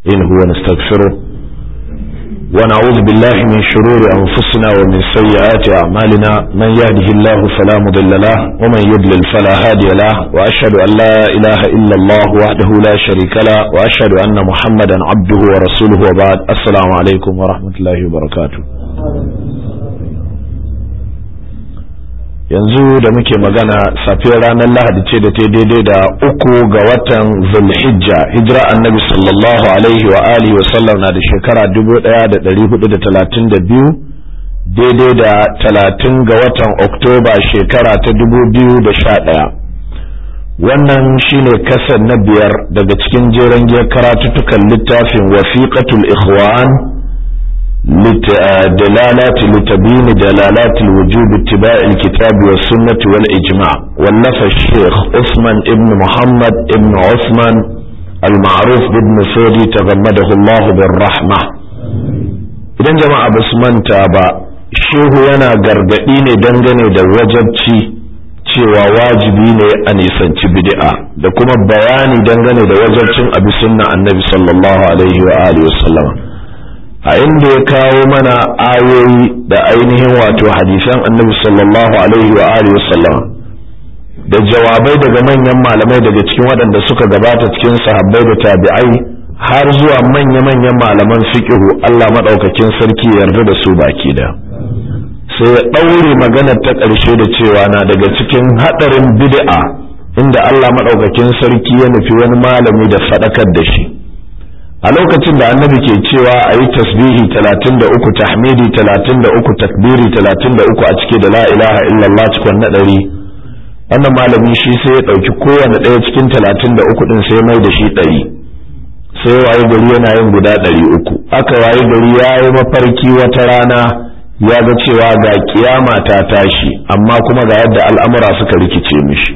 إنه ونستغفره ونعوذ بالله من شرور أنفسنا ومن سيئات أعمالنا من يهده الله فلا مضل له ومن يضلل فلا هادي له وأشهد أن لا إله إلا الله وحده لا شريك له وأشهد أن محمدا عبده ورسوله وبعد السلام عليكم ورحمة الله وبركاته yanzu da muke magana safiyar ranar lahadi ce da ta daidai da uku ga watan zulhijja hijira annabi sallallahu alaihi wa alihi wa sallam na da shekara 1432 daidai da talatin ga watan oktoba shekara ta 2011 wannan shine kasar na biyar daga cikin jeren giyar karatuttukan littafin wasiqatul ikhwan دلالات لتبيين دلالات الوجوب اتباع الكتاب والسنة والإجماع ولف الشيخ عثمان ابن محمد ابن عثمان المعروف بابن سودي تغمده الله بالرحمة idan jama'a ba su manta ba shehu yana gargaɗi ne dangane da wajabci cewa wajibi ne a nisanci bid'a da kuma bayani dangane da wajabcin abi sunna annabi sallallahu alaihi wa alihi wasallama a inda ya kawo mana ayoyi da ainihin wato hadisan annabi sallallahu alaihi wa alihi wasallam da jawabai daga manyan malamai daga cikin waɗanda suka gabata cikin sahabbai da tabi'ai har zuwa manya-manyan malaman fiqhu Allah madaukakin sarki yarda da su baki da sai ya ɗaure maganar ta ƙarshe da cewa na daga cikin haɗarin bid'a inda Allah madaukakin sarki ya nufi wani malami da faɗakar da shi a lokacin da annabi ke cewa a yi tasbihi 33 tahmidi 33 takbiri 33 a cike da la ilaha illallah cikon na ɗari wannan malami shi sai ya ɗauki kowane ɗaya cikin 33 ɗin sai mai da shi ɗari sai waye gari yana yin guda ɗari uku aka waye gari ya yi mafarki wata rana ya ga cewa ga kiyama ta tashi amma kuma ga yadda al'amura suka rikice mishi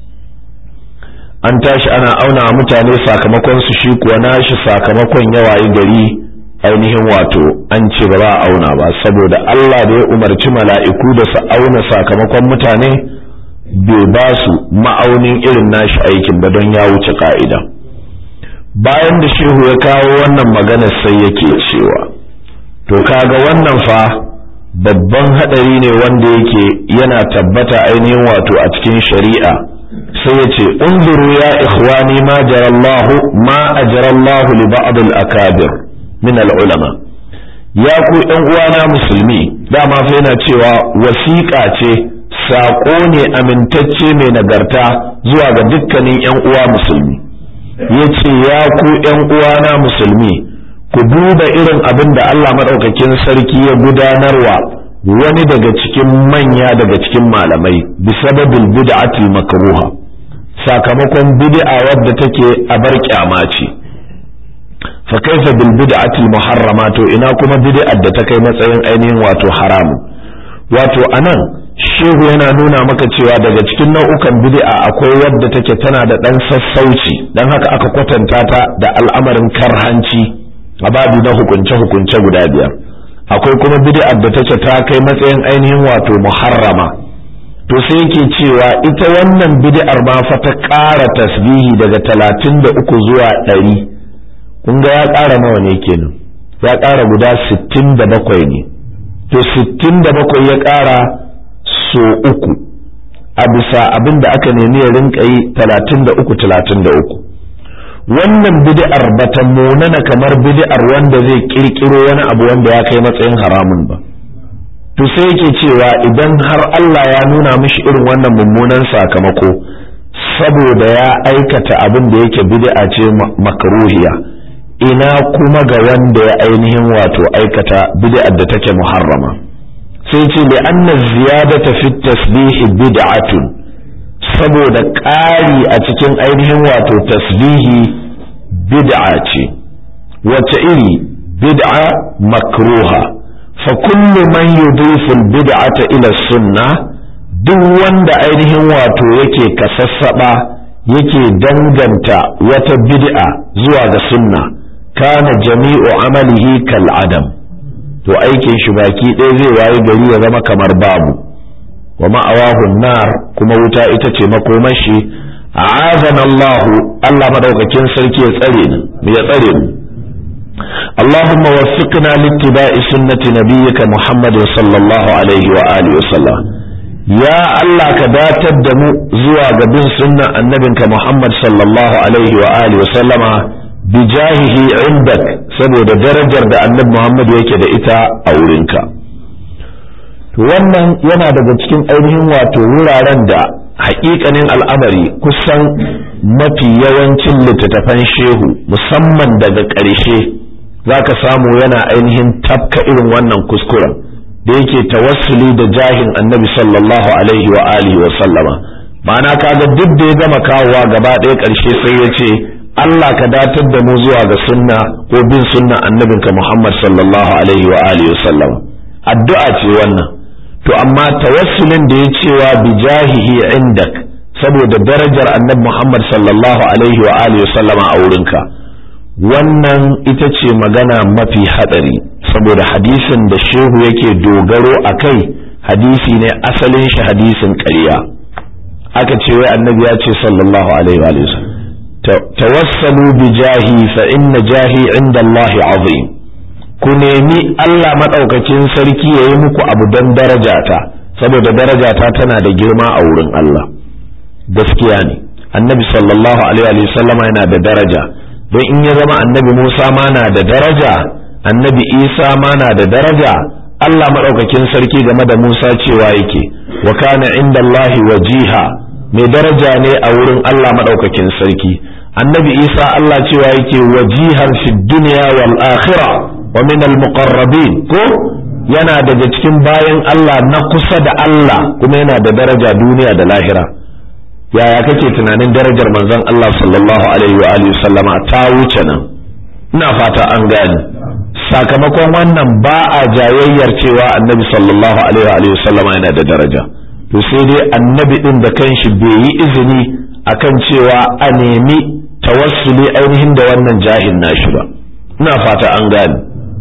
an tashi ana auna mutane sakamakon su shi kuwa nashi sakamakon yawayi gari ainihin wato an ce ba za a auna ba saboda Allah da ya umarci mala'iku da su auna sakamakon mutane bai ba su ma'aunin irin nashi aikin ba don ya wuce ka'ida bayan da shehu ya kawo wannan maganar sai yake cewa to kaga wannan fa babban hadari ne wanda yake yana tabbata ainihin wato a cikin shari'a sai ya ce unzuru ya ikhwani ma jarallahu ma ajarallahu li ba'd al-akabir min al-ulama ya ku ɗan uwana musulmi dama fa yana cewa wasiƙa ce saƙo ne amintacce mai nagarta zuwa ga dukkanin ƴan uwa musulmi yace ya ku ƴan uwana musulmi ku duba irin abin da Allah madaukakin sarki ya gudanarwa wani daga cikin manya daga cikin malamai bisababil bid'atil makruha sakamakon bid'a wadda take a bar kyama ce fa kaifa bil bid'atil muharrama to ina kuma bid'ar da ta kai matsayin ainihin wato haramu wato anan shehu yana nuna maka cewa daga cikin nau'ukan bid'a akwai wadda take tana da dan sassauci dan haka aka kwatanta ta da al'amarin karhanci a babu na hukunce hukunce guda biyar akwai kuma bid'ar da take ta kai matsayin ainihin wato muharrama to sai yake cewa ita wannan bid'ar ma fa ta ƙara tasbihi daga talatin da uku zuwa ɗari kun ga ya ƙara nawa ne kenan ya ƙara guda sittin da bakwai ne to sittin da bakwai ya ƙara so uku a bisa abin da aka nemi ya rinka yi talatin da uku talatin da uku wannan bid'ar bata munana kamar bid'ar wanda zai kirkiro wani abu wanda ya kai matsayin haramun ba to sai yake cewa idan har Allah ya nuna mishi irin wannan mummunan sakamako saboda ya aikata abin da yake bid'a ce makruhiya ina kuma ga wanda ya ainihin wato aikata bid'ar da take muharrama sai ce li anna ziyadata fi tasbih bid'atun saboda ƙari a cikin ainihin wato tasbihi bid'a ce wace iri bid'a makruha fa kullu man yudifu bid'ata ila sunna duk wanda ainihin wato yake kasassaba yake danganta wata bid'a zuwa ga sunna kana jami'u amalihi kal adam to aikin shi baki ɗaya zai waye gari ya zama kamar babu wa ma'awahun nar kuma wuta ita ce makomashi a'azana Allah Allah madaukakin sarki ya tsare ni ya tsare mu اللهم وفقنا لاتباع سنة نبيك محمد صلى الله عليه وآله وسلم يا الله كداتر دمو زوا قبل سنة النبي محمد صلى الله عليه وآله وسلم بجاهه عندك سبو درجة دا النبي محمد يكي دا إتا أولنك wannan yana daga cikin ainihin wato wuraren da haƙiƙanin al'amari kusan mafi yawancin littattafan shehu musamman daga ƙarshe za ka samu yana ainihin tafka irin wannan kuskuren da yake tawassuli da jahin annabi sallallahu alaihi wa alihi wa sallama ma'ana kaga duk da ya gama kawowa gaba ɗaya ƙarshe sai ya ce Allah ka datar da mu zuwa ga sunna ko bin sunna annabinka Muhammad sallallahu alaihi wa alihi wa sallama addu'a ce wannan to amma tawassulin da ya cewa bi jahihi indak saboda darajar annabi Muhammad sallallahu alaihi wa alihi wa sallama a wurinka wannan ita ce magana mafi hadari saboda hadisin da shehu yake dogaro a kai hadisi ne asalin shi hadisin ƙarya aka ce wai annabi ya ce sallallahu alaihi wa sallam tawassalu bi jahi fa inna jahi inda Allah azim ku nemi Allah madaukakin sarki yayi muku abu don darajata saboda darajata tana da girma a wurin Allah gaskiya ne annabi sallallahu alaihi wa sallama yana da daraja don in ya zama annabi Musa ma na da daraja annabi Isa ma na da daraja Allah maɗaukakin sarki game da Musa cewa yake wa kana inda Allahi wajiha mai daraja ne a wurin Allah maɗaukakin sarki annabi Isa Allah cewa yake wajihan fi dunya wal akhirah wa min al muqarrabin ko yana daga cikin bayan Allah na kusa da Allah kuma yana da daraja duniya da lahira yaya kake tunanin darajar manzon Allah sallallahu alaihi wa alihi sallama ta wuce nan ina fata an gane sakamakon wannan ba a jayayyar cewa annabi sallallahu alaihi wa alihi sallama yana da daraja to sai dai annabi din da kanshi bai yi izini akan cewa a nemi tawassuli ainihin da wannan jahin nashi ba ina fata an gane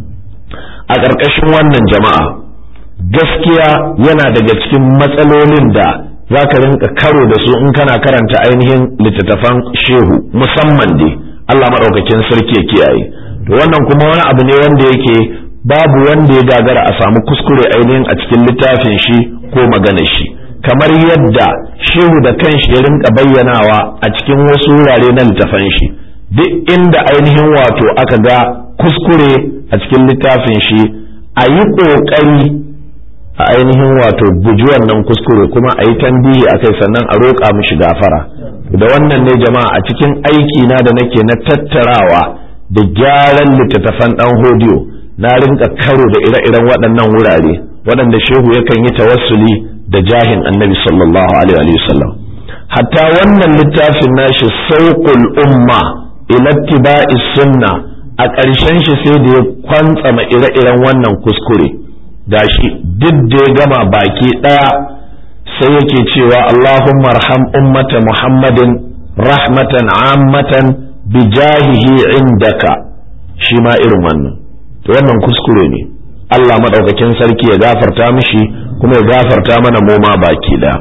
a ƙarƙashin wannan jama'a gaskiya yana daga cikin matsalolin da za ka rinka karo da su in kana karanta ainihin littattafan shehu musamman dai Allah maɗaukakin sarki ya kiyaye to wannan kuma wani abu ne wanda yake babu wanda ya gagara a samu kuskure ainihin a cikin littafin shi ko maganar shi kamar yadda shehu da kanshi ya rinka bayyanawa a cikin wasu wurare na littafan shi duk inda ainihin wato aka ga kuskure a cikin littafin shi a yi ƙoƙari a ainihin wato guji wannan kuskure kuma a yi tambihi a kai sannan a roƙa mishi gafara da wannan ne jama'a a cikin aiki na da nake na tattarawa da gyaran littattafan ɗan hodiyo na rinka karo da ire-iren waɗannan wurare waɗanda shehu yakan yi tawassuli da jahin annabi sallallahu alaihi wasallam hatta wannan littafin nashi sauƙul umma ila ittiba'i sunna a ƙarshen shi sai da ya kwantsama ire-iren wannan kuskure gashi duk da ya gama baki ɗaya sai yake cewa Allahumma arham ummata Muhammadin rahmatan ammatan bi jahihi indaka shi ma irin wannan to wannan kuskure ne Allah madaukakin sarki ya gafarta mishi kuma ya gafarta mana mu ma baki ɗaya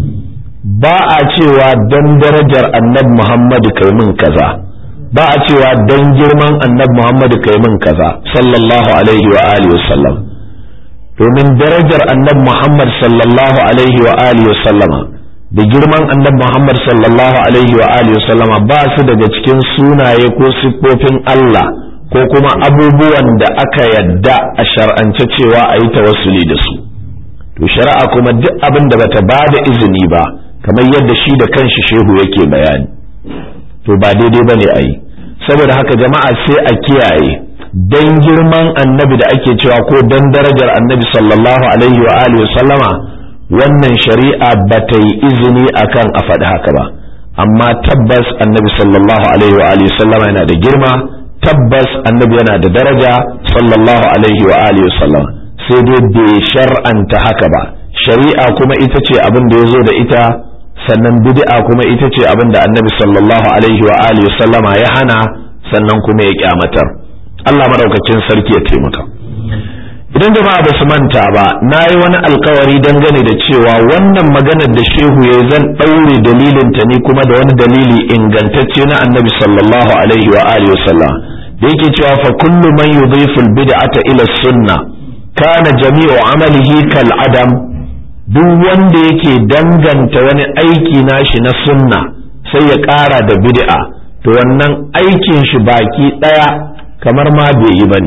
ba a cewa dan darajar annabi Muhammadu kai min kaza ba a cewa dan girman annabi Muhammadu kai min kaza sallallahu alaihi wa alihi wasallam domin darajar annabi Muhammad sallallahu alaihi wa alihi sallama da girman annabi Muhammad sallallahu alaihi wa alihi sallama ba su daga cikin sunaye ko siffofin Allah ko kuma abubuwan da aka yadda a shar'ance cewa a yi tawassuli da su to shari'a kuma duk abin da bata ba da izini ba kamar yadda shi da kanshi shehu yake bayani to ba daidai bane a yi saboda haka jama'a sai a kiyaye dan girman annabi da ake cewa ko dan darajar annabi sallallahu alaihi wa alihi sallama wannan shari'a ba ta yi izini akan a faɗi haka ba amma tabbas annabi sallallahu alaihi wa alihi sallama yana da girma tabbas annabi yana da daraja sallallahu alaihi wa alihi sallama sai dai bai shar'anta haka ba shari'a kuma ita ce abin da ya zo da ita sannan bid'a kuma ita ce abin da annabi sallallahu alaihi wa alihi sallama ya hana sannan kuma ya kyamatar Allah madaukakin sarki ya taimaka idan jama'a ba su manta ba na yi wani alkawari dangane da cewa wannan maganar da shehu ya zan ɗaure dalilin ta ni kuma da wani dalili ingantacce na annabi sallallahu alaihi wa alihi wasallam da yake cewa fa kullu man yudhifu al-bid'ata ila sunna kana jami'u amalihi kal adam duk wanda yake danganta wani aiki nashi na sunna sai ya ƙara da bid'a to wannan aikin shi baki ɗaya kamar ma bai yi bane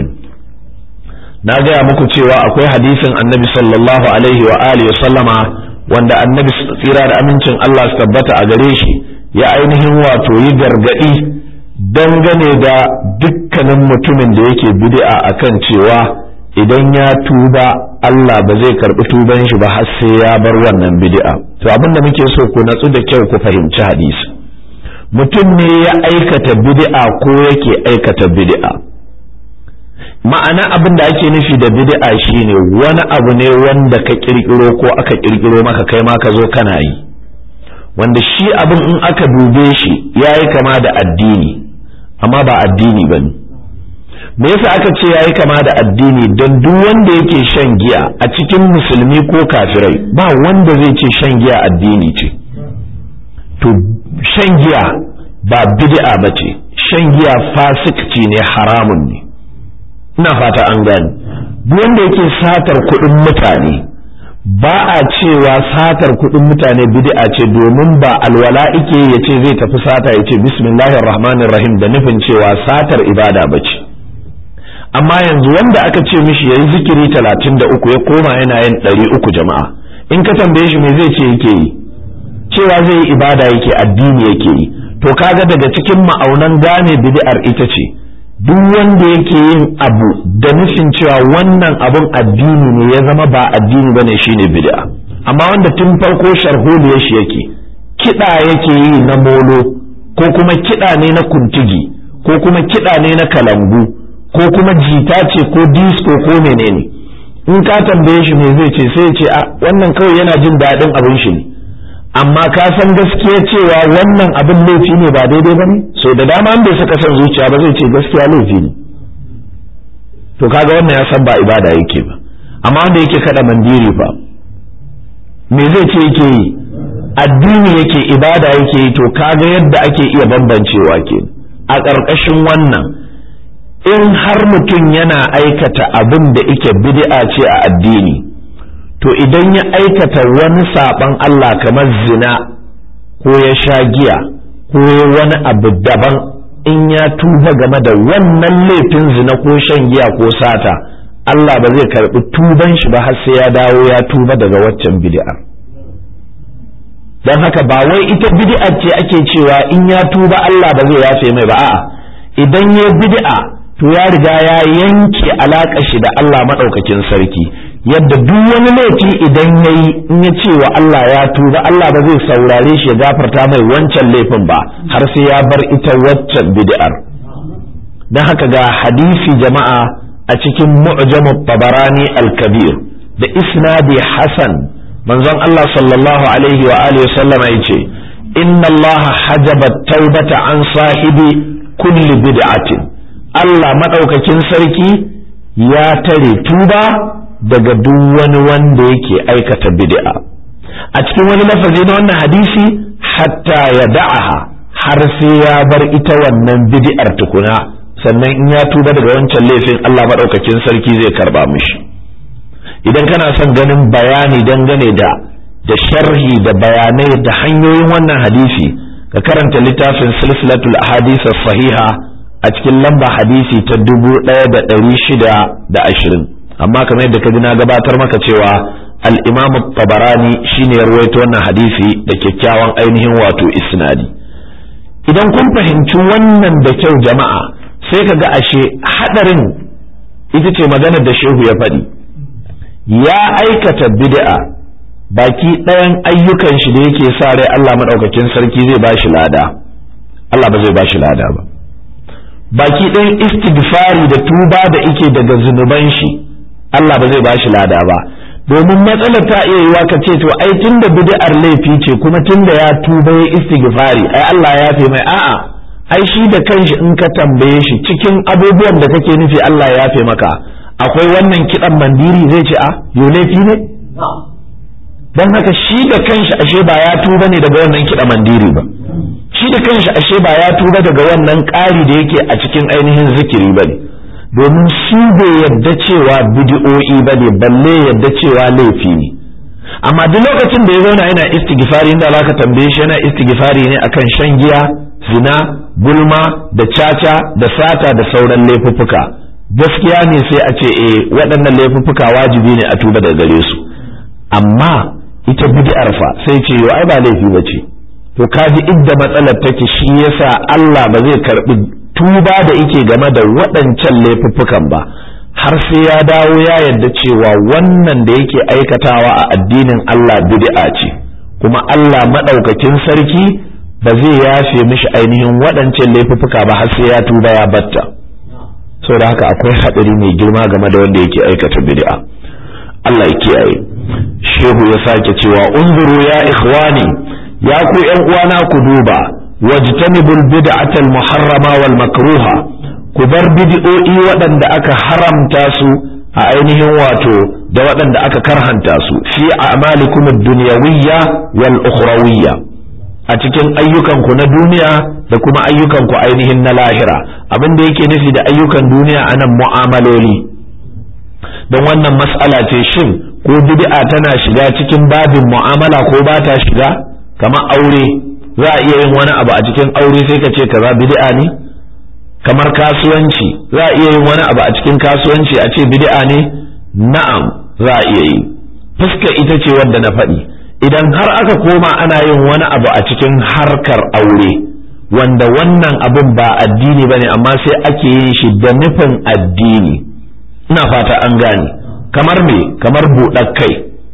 na gaya muku cewa akwai hadisin annabi sallallahu alaihi wa alihi sallama wanda annabi tsira da amincin Allah su tabbata a gare shi ya ainihin wato yi gargadi dangane da dukkanin mutumin da yake bid'a akan cewa idan ya tuba Allah ba zai karbi tuban shi ba har sai ya bar wannan bid'a to abin da muke so ku natsu da kyau ku fahimci hadisi mutum ne ya aikata bid'a ko yake aikata bid'a ma'ana abin da ake nufi da bid'a shine wani abu ne wanda ka kirkiro ko aka kirkiro maka kai ma ka zo kana yi wanda shi abin in aka dube shi yayi kama da addini amma ba addini bane me yasa aka ce yayi kama da addini don duk wanda yake shan giya a cikin musulmi ko kafirai ba wanda zai ce shan giya addini ce to shan giya ba bid'a bace shan giya fasikci ne haramun ne ina fata an gani duk wanda yake satar kuɗin mutane ba a cewa satar kuɗin mutane bid'a ce domin ba alwala ike ya ce zai tafi sata ya ce bismillahir rahmanir rahim da nufin cewa satar ibada ba ce amma yanzu wanda aka ce mishi yayi zikiri talatin da uku ya koma yana yin ɗari uku jama'a in ka tambaye shi me zai ce yake yi cewa zai yi ibada yake addini yake yi to kaga daga cikin ma'aunan gane bid'ar ita ce duk wanda yake yin abu da nufin cewa wannan abun addini ne ya zama ba addini bane shine bid'a amma wanda tun farko sharholiyar shi yake kiɗa yake yi na molo ko kuma kiɗa ne na kuntigi ko kuma kiɗa ne na kalangu ko kuma jita ce ko disco ko menene in ka tambaye shi me zai ce sai ce a wannan kawai yana jin daɗin abin shi ne amma ka san gaskiya cewa wannan abin laifi ne ba daidai ba ne so da dama an bai saka son zuciya ba zai ce gaskiya laifi ne to kaga wannan ya san ba ibada yake ba amma wanda yake kada mandiri fa me zai ce yake yi addini yake ibada yake yi to kaga yadda ake iya bambancewa ke a ƙarƙashin wannan in har mutum yana aikata abin da ike bid'a ce a addini to idan ya aikata wani saɓan Allah kamar zina ko ya sha giya ko wani abu daban in ya tuba game da wannan laifin zina ko shan giya ko sata Allah ba zai karɓi tuban shi ba har sai ya dawo ya tuba daga waccan bid'ar don haka ba wai ita bid'ar ce ake cewa in ya tuba Allah ba zai yafe mai ba a'a idan ya bid'a to ya riga ya yanke alaƙa shi da Allah maɗaukakin sarki yadda duk wani laifi idan ya yi in ya ce wa Allah ya tuba Allah ba zai saurare shi ya gafarta mai wancan laifin ba har sai ya bar ita waccan bid'ar don haka ga hadisi jama'a a cikin mu'jamu tabarani al-kabir da isnadi hasan manzon Allah sallallahu alaihi wa alihi sallam ya ce inna Allah hajaba taubata an sahibi kulli bid'atin Allah madaukakin sarki ya tare tuba daga duk wani wanda yake aikata bid'a a cikin wani lafazi na wannan hadisi hatta ya da'aha har sai ya bar ita wannan bid'ar tukuna sannan in ya tuba daga wancan laifin Allah maɗaukakin sarki zai karba mishi idan kana son ganin bayani dangane da da sharhi da bayanai da hanyoyin wannan hadisi ka karanta littafin silsilatul ahadith sahiha a cikin lamba hadisi ta dubu ɗaya da ɗari shida da ashirin amma kamar yadda ka ji na gabatar maka cewa al-imam tabarani shine ya rawaito wannan hadisi da kyakkyawan ainihin wato isnadi idan kun fahimci wannan da kyau jama'a sai ka ga ashe hadarin ita ce maganar da shehu ya faɗi ya aikata bid'a baki ɗayan ayyukan shi da yake sa rai Allah maɗaukakin sarki zai ba shi lada Allah ba zai ba shi lada ba baki ɗayan istighfari da tuba da ike daga zunuban shi Allah ba zai ba shi lada ba domin matsalar ta iya yiwa ka ce to ai tunda bid'ar laifi ce kuma tunda ya tuba ya istighfari ai Allah ya fi mai a'a ai shi da kanshi in ka tambaye shi cikin abubuwan da kake nufi Allah ya fi maka akwai wannan kidan mandiri zai ce a yo laifi ne don haka shi da kanshi ashe ba ya tuba ne daga wannan kiɗa mandiri ba shi da kanshi ashe ba ya tuba daga wannan ƙari da yake a cikin ainihin zikiri ba ne domin su bai yadda cewa bidi'o'i ba ne balle yadda cewa laifi ne amma duk lokacin da ya zauna yana istighfari inda za ka tambaye shi yana istighfari ne akan shan giya zina gulma da caca da sata da sauran laifuffuka gaskiya ne sai a ce eh waɗannan laifuffuka wajibi ne a tuba daga gare su amma ita bid'ar fa sai ce yo ai ba laifi ba ce to kaji idda matsalar take shi yasa Allah ba zai karbi tuba da yake game da waɗancan laifuffukan ba har sai ya dawo ya yarda cewa wannan da yake aikatawa a addinin Allah bid'a ce kuma Allah madaukakin sarki ba zai yafe mishi ainihin waɗancan laifuffuka ba har sai ya tuba ya batta saboda haka akwai haɗari mai girma game da wanda yake aikata bid'a Allah ya kiyaye shehu ya sake cewa unzuru ya ikhwani ya ku ƴan uwana ku duba wajtanibul bid'atal muharrama wal makruha ku bar bid'o'i waɗanda aka haramta su a ainihin wato da waɗanda aka karhanta su fi a'malikum ad-dunyawiyya wal ukhrawiyya a cikin ayyukanku na duniya da kuma ayyukanku ainihin na lahira abin da yake nufi da ayyukan duniya anan mu'amaloli don wannan mas'ala ce shin ko bid'a tana shiga cikin babin mu'amala ko ba ta shiga kamar aure za a iya yin wani abu a cikin aure sai ka ce kaza bid'a ne kamar kasuwanci za a iya yin wani abu a cikin kasuwanci a ce bid'a ne na'am za a iya yi fuska ita ce wadda na faɗi idan har aka koma ana yin wani abu a cikin harkar aure wanda wannan abin ba addini ba ne amma sai ake yin shi da nufin addini ina fata an gane kamar me kamar buɗar kai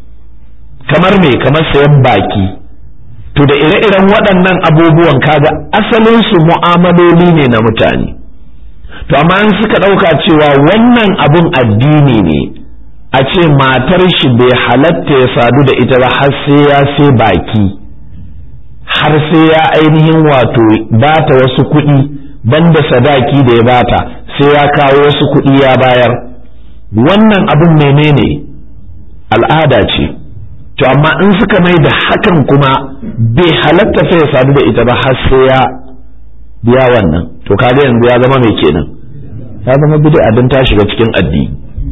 kamar me kamar sayan baki to da ire-iren waɗannan abubuwan kaga asalin su mu'amaloli ne na mutane to amma in suka ɗauka cewa wannan abun addini ne a ce matar shi bai halatta ya sadu da ita ba har sai ya sai baki har sai ya ainihin wato bata wasu kuɗi banda sadaki da ya bata sai ya kawo wasu kuɗi ya bayar wannan abin menene al'ada ce to amma in suka mai da hakan kuma bai halatta fa ya sadu da ita ba har sai ya biya wannan to kaga yanzu ya zama mai kenan ya zama bid'a don ta shiga cikin addini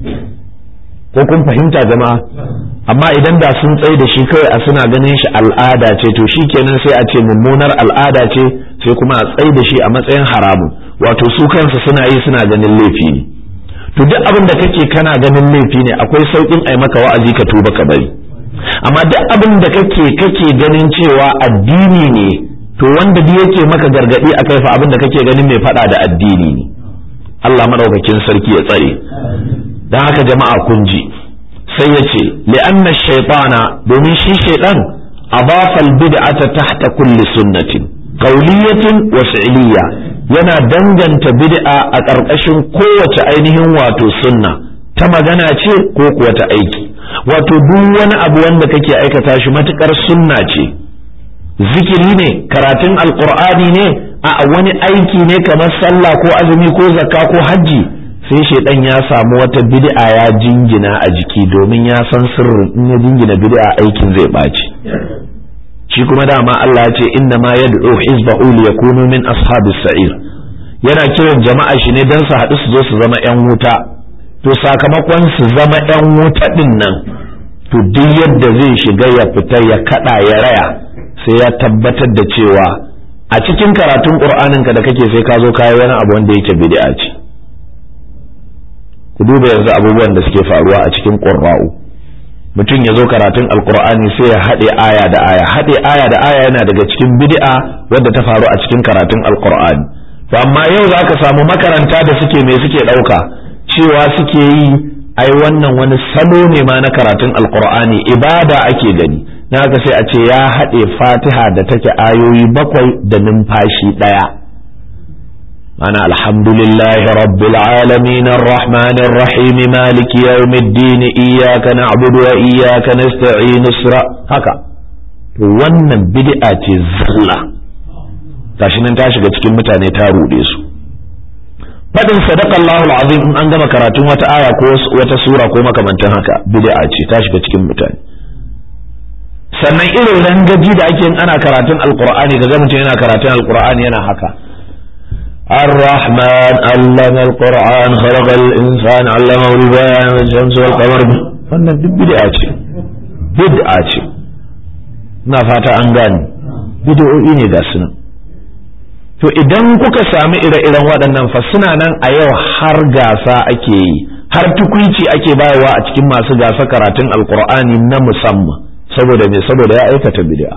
ko kun fahimta jama'a amma idan da sun tsaye da shi kawai a suna ganin shi al'ada ce to shi kenan sai a ce mummunar al'ada ce sai kuma a tsaye da shi a matsayin haramun wato su kansu suna yi suna ganin laifi ne to duk abin da kake kana ganin laifi ne akwai sauƙin ai maka wa'azi ka tuba ka bari amma duk abin da kake kake ganin cewa addini ne to wanda duk yake maka gargadi akai fa abin da kake ganin mai faɗa da addini ne Allah madaukakin sarki ya tsare dan haka jama'a kun ji sai ya ce li'anna shaytana domin shi shaytan adafa al-bid'ata tahta kulli sunnatin qawliyatin wa fi'liyya yana danganta bid'a a ƙarƙashin kowace ainihin wato sunna ta magana ce ko kuwa ta aiki wato duk wani abu wanda kake aikata shi matukar sunna ce zikiri ne karatun alqur'ani ne a wani aiki ne kamar sallah ko azumi ko zakka ko hajji sai shaidan ya samu wata bid'a ya jingina a jiki domin ya san sirrin in ya jingina bid'a aikin zai ɓaci shi kuma dama Allah ya ce inna ma yad'u hizbahu li yakunu min ashabis sa'ir yana kiran jama'a shi ne dan su haɗu su zo su zama yan wuta to sakamakon su zama yan wuta din nan to duk yadda zai shiga ya fita ya kada ya raya sai ya tabbatar da cewa a cikin karatun qur'anin ka da kake sai ka zo kai wani abu wanda yake bid'a ce ku duba yanzu abubuwan da suke faruwa a cikin qur'a'u mutum ya zo karatun alkur'ani sai ya haɗe aya da aya haɗe aya da aya yana daga cikin bid'a wadda ta faru a cikin karatun alkur'ani to amma yau za ka samu makaranta da suke me suke ɗauka cewa suke yi ai wannan wani salo ne ma na karatun alkur'ani ibada ake gani na haka sai a ce ya haɗe fatiha da take ayoyi bakwai da numfashi ɗaya أنا الحمد لله رب العالمين الرحمن الرحيم مالك يوم الدين إياك نعبد وإياك نستعين اسرا هكا wannan bid'a ce zalla gashi nan ta shiga cikin mutane ta rude su fadin sadaqa Allahu alazim in an gama karatun wata aya ko wata sura ko makamantan haka bid'a ce ta shiga cikin mutane sannan irin rangaji da ake yin ana karatun alqur'ani kaga mutum yana karatun alqur'ani yana haka الرحمن علم القرآن خلق الإنسان علمه البيان والشمس والقمر wannan duk bid'a ce bid'a ce na fata an gane bid'o'i ne ga sunan to idan kuka sami ire-iren waɗannan fa suna nan a yau har gasa ake yi har tukuici ake bayarwa a cikin masu gasa karatun alkur'ani na musamman saboda me saboda ya aikata bid'a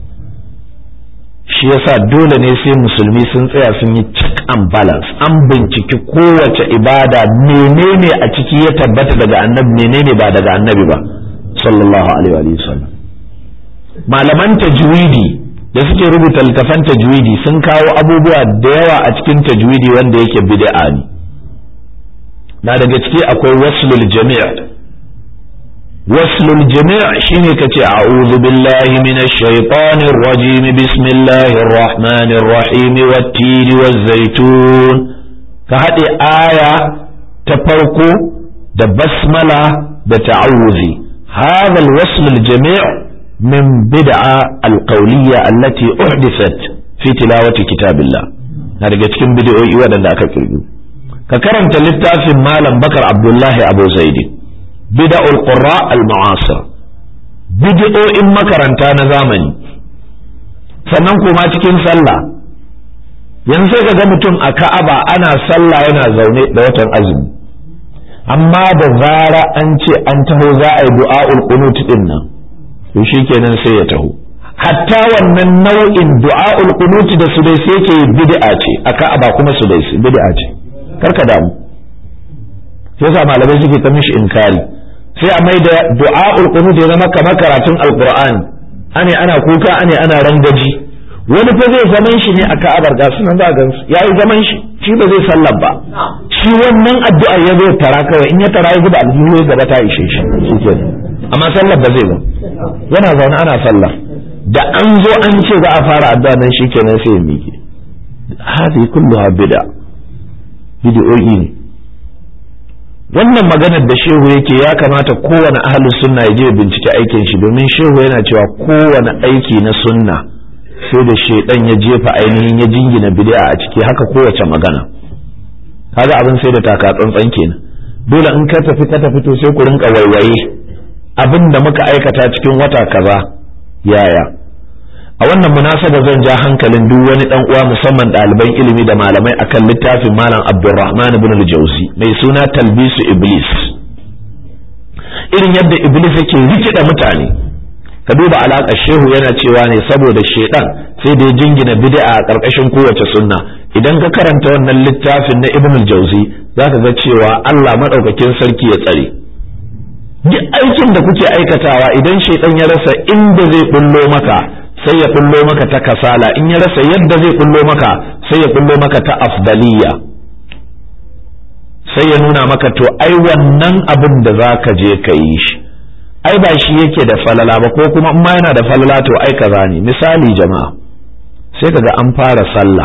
shi yasa dole ne sai musulmi sun tsaya sun yi check and balance an binciki kowace ibada menene a ciki ya tabbata daga annabi menene ba daga annabi ba sallallahu alaihi wa sallam malaman tajwidi da suke rubuta littafan tajwidi sun kawo abubuwa da yawa a cikin tajwidi wanda yake bid'a ne na daga ciki akwai waslul jami' waslul jami' shine kace a'udhu billahi minash shaitanir rajim bismillahir rahmanir rahim wat-tin waz-zaytun ka hade aya ta farko da basmala da ta'awuzi hadha al-wasl al-jami' من بدعة القولية التي أحدثت في تلاوة كتاب الله هذا cikin bid'o'i waɗanda aka kirgi ka karanta littafin malam bakar abdullahi abu zaidi bid'ul qurra al mu'asir bid'o'in makaranta na zamani sannan kuma cikin sallah yanzu sai ka ga mutum a ka'aba ana sallah yana zaune da watan azumi amma da zara an ce an taho za a yi du'a'ul qunut din nan to kenan sai ya taho hatta wannan nau'in du'a'ul qunuti da su dai sai yake bid'a ce aka ba kuma su dai bid'a ce karka damu yasa malamai suke ta mishi inkari sai a mai da du'a'ul qunut ya zama kamar karatun alqur'ani ane ana kuka ane ana rangaji wani fa zai zaman shi ne a ka'abar ga sunan za ga yayi zaman shi shi ba zai sallar ba shi wannan addu'a ya zo tara kawai in ya tara ya zuba aljihu ya gaba ta ishe shi shikenan amma sallar ba zai ba yana zaune ana sallah da an zo an ce za a fara addu'a nan shikenan sai ya miƙe hadi kulluha bid'a bid'o'i ne wannan maganar da shehu yake ya kamata kowane ahlus sunna ya je ya bincike aikin shi domin shehu yana cewa kowane aiki na sunna sai da shedan ya jefa ainihin ya jingina bid'a a ciki haka kowace magana kaga abin sai da taka tsantsan kenan dole in ka tafi ka tafi to sai ku rinka waiwaye abin da muka aikata cikin wata kaza yaya a wannan munasaba zan ja hankalin duk wani dan uwa musamman ɗaliban ilimi da malamai akan littafin malam Abdulrahman ibn al-Jauzi mai suna Talbisu Iblis irin yadda Iblis yake rikida mutane ka duba alaƙar shehu yana cewa ne saboda shedan sai da ya jingina bid'a a ƙarƙashin kowace sunna idan ka karanta wannan littafin na Ibn al-Jauzi zaka ga cewa Allah madaukakin sarki ya tsare duk aikin da kuke aikatawa idan shaidan ya rasa inda zai bullo maka sai ya bullo maka ta kasala in ya rasa yadda zai bullo maka sai ya bullo maka ta afdaliya sai ya nuna maka to ai wannan abin da za ka je ka yi shi ai ba shi yake da falala ba ko kuma in ma yana da falala to ai kaza ne misali jama'a sai kaga an fara sallah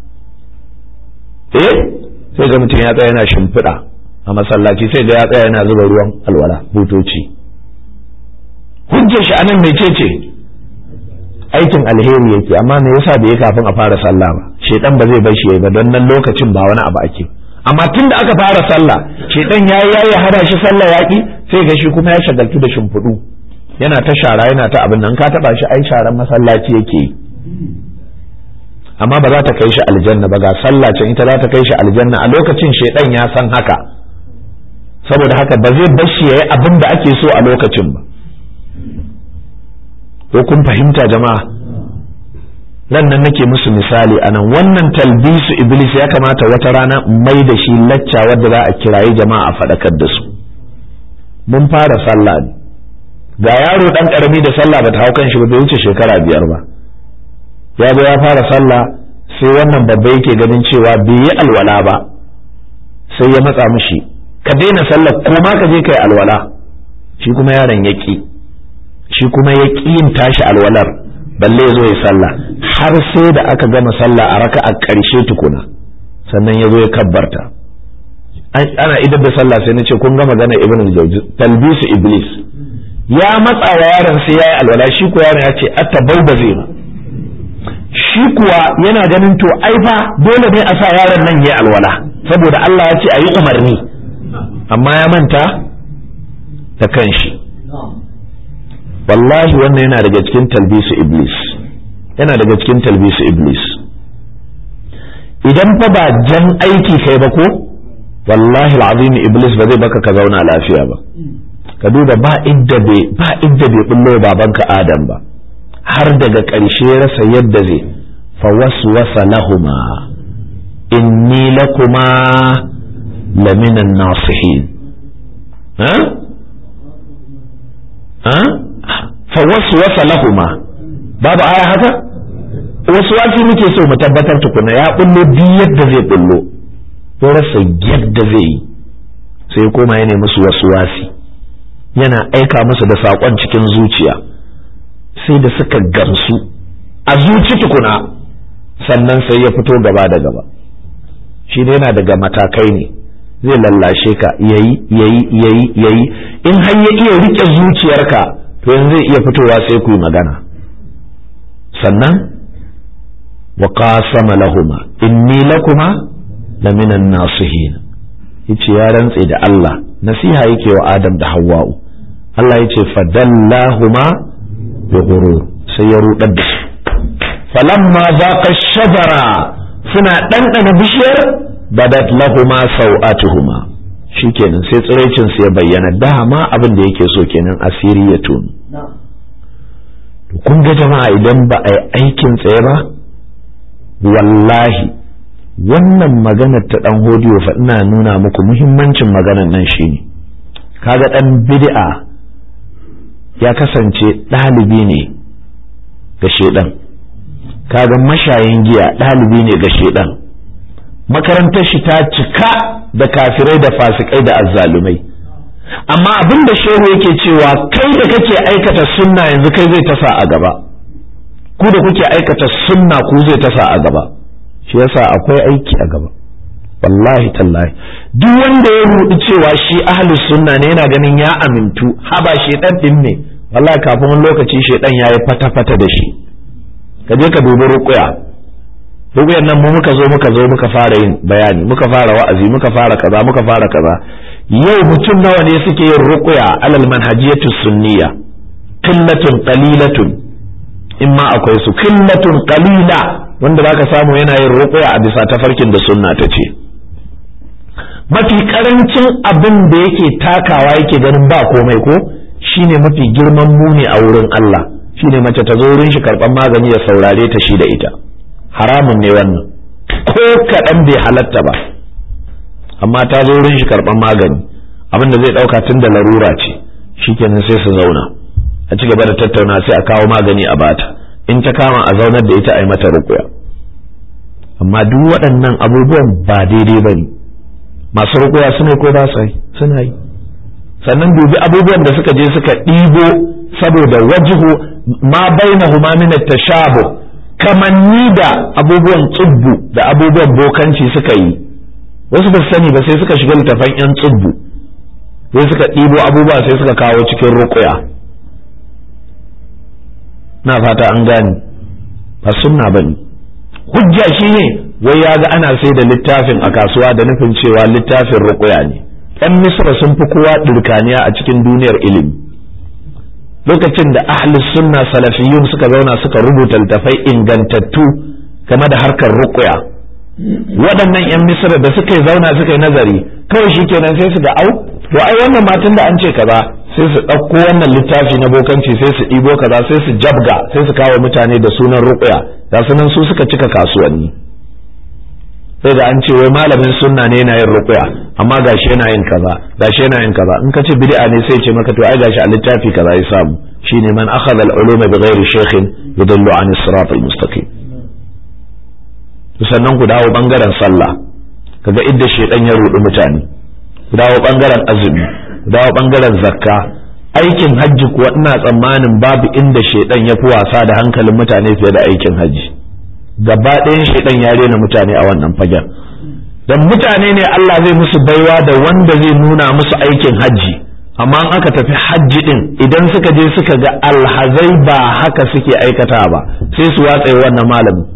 eh sai ga mutum ya tsaya yana shimfiɗa a masallaci sai ga ya tsaya yana zuba ruwan alwala butoci hujjar shi anan mecece aikin alheri yake amma me yasa bai kafin a fara sallah ba shedan ba zai bar shi ba don nan lokacin ba wani abu ake amma tun da aka fara sallah shedan yayi yayi hada shi sallah yaki sai ga shi kuma ya shagaltu da shimfiɗu yana ta shara yana ta abin nan ka taba shi ai sharan masallaci yake yi amma ba za ta kai shi aljanna ba ga sallah can ita za ta kai shi aljanna a lokacin shedan ya san haka saboda haka ba zai bar shi yayi abin da ake so a lokacin ba ko kun fahimta jama'a nan nan nake musu misali anan wannan talbisu iblis ya kamata wata rana mai da shi lacca wadda za a kirayi jama'a a faɗakar da su mun fara sallah ne ga yaro dan karami da sallah bata hau kan shi ba bai wuce shekara biyar ba ya zo ya fara sallah sai wannan babba yake ganin cewa bai yi alwala ba sai ya matsa mishi ka daina sallah ko ma ka je kai alwala shi kuma yaron ya ki shi kuma ya ƙi yin tashi alwalar balle ya zo ya sallah har sai da aka gama sallah a raka a ƙarshe tukuna sannan ya zo ya kabbarta ana idan da sallah sai na ce kun gama gana ibn al-jawzi talbisu iblis ya matsa wa yaron sai ya yi alwala shi kuwa yaron ya ce atabau ba zai ba shi kuwa yana ganin to ai fa dole ne a sa yaron nan ya alwala saboda Allah ya ce a yi umarni amma ya manta da kanshi wallahi wannan yana daga cikin talbisu iblis yana daga cikin talbisu iblis idan fa ba jan aiki kai ba ko wallahi al'azim iblis ba zai baka ka zauna lafiya ba ka duba ba idda bai ba idda bai bullo babanka adam ba har daga ƙarshe rasa yadda zai fa waswasa lahuma inni lakuma laminan nasihin ha ha fa waswasa lahuma babu aya haka wasu wasi muke so mu tabbatar tukuna ya bullo duk yadda zai bullo ya rasa yadda zai yi sai koma ya musu wasu wasi yana aika musu da saƙon cikin zuciya sai da suka gamsu a zuci tukuna sannan sai ya fito gaba da gaba shi ne yana daga matakai ne zai lallashe ka yayi yayi yayi yayi in har ya iya rike zuciyarka to yanzu zai iya fitowa sai ku yi magana sannan wa qasama lahuma inni lakuma laminan nasihin yace ya rantse da Allah nasiha yake wa Adam da Hawwa'u Allah yace fadallahuma bi ghurur sai ya rudar da su falamma zaqa shajara suna ɗanɗana bishiyar badat lahuma sau'atuhuma shikenan sai tsiraicin su ya bayyana dama abin da yake so kenan asiri ya tunu kun ga jama'a idan ba a yi aikin tsaye ba wallahi wannan maganar ta dan hodiyo fa ina nuna muku muhimmancin maganar nan shine kaga dan bid'a ya kasance ɗalibi ne ga shedan kaga mashayin giya ɗalibi ne ga shedan makarantar shi ta cika da kafirai da fasikai da azzalumai amma abin da shehu yake cewa kai da kake aikata sunna yanzu kai zai tasa a gaba ku da kuke aikata sunna ku zai tasa a gaba shi yasa akwai aiki a gaba wallahi tallahi duk wanda ya rudi cewa shi ahlus sunna ne yana ganin ya amintu haba shedan din ne wallahi kafin wani lokaci shedan yayi fata fata da shi ka je ka dubi ruqya ruqyan nan mu muka zo muka zo muka fara yin bayani muka fara wa'azi muka fara kaza muka fara kaza yau mutum nawa ne suke yin ruqya alal manhajiyatu sunniya qillatun qalilatun in ma akwai su qillatun qalila wanda zaka samu yana yin ruqya a bisa tafarkin da sunna ta ce mafi karancin abin da yake takawa yake ganin ba komai ko shine mafi girman muni a wurin Allah shine mace ta zo wurin shi karban magani ya saurare ta shi da ita haramun ne wannan ko kaɗan bai halatta ba amma ta zo wurin shi karban magani abin da zai ɗauka tun da larura ce shikenan sai su zauna a ci gaba da tattauna sai a kawo magani a bata in ta kama a zaunar da ita a yi mata rukuya amma duk waɗannan abubuwan ba daidai ba ne masu rukuya suna ko ba su yi suna yi sannan dubi abubuwan da suka je suka ɗibo saboda wajihu ma bainahuma min at-tashabu kamanni da abubuwan tsubbu da abubuwan bokanci suka yi wasu ba su sani ba sai suka shiga littafan yan tsubbu sai suka ɗibo abubuwa sai suka kawo cikin rukuya na fata an gane ba sunna bane hujja shine wai ya ga ana sai da littafin a kasuwa da nufin cewa littafin rukuya ne yan misra sun fi kowa ɗirkaniya a cikin duniyar ilimi lokacin da ahli sunna salafiyun suka zauna suka rubuta littafai ingantattu game da harkar rukuya waɗannan yan misra da suka zauna suka yi nazari kawai shi kenan sai su ga au to ai wannan matan da an ce kaza sai su ɗauko wannan littafi na bokanci sai su ɗibo kaza sai su jabga sai su kawo mutane da sunan rukuya ga sunan su suka cika kasuwanni sai da an ce wai malamin sunna ne yana yin ruqya amma gashi yana yin kaza gashi yana yin kaza in ka ce bid'a ne sai ce maka to ai gashi a littafi kaza ya samu shine man akhadha al-ulum bighairi shaykhin yadullu an as-sirat al-mustaqim sannan ku dawo bangaren sallah kaga idda shedan ya rudi mutane ku dawo bangaren azumi ku dawo bangaren zakka aikin hajji kuwa ina tsammanin babu inda shedan ya fi wasa da hankalin mutane fiye da aikin hajji gaba ɗayan shaidan ya rena mutane a wannan fagen don mutane ne Allah zai musu baiwa da wanda zai nuna musu aikin hajji amma in aka tafi hajji din idan suka je suka ga alhazai ba haka suke aikata ba sai su watsa wannan malami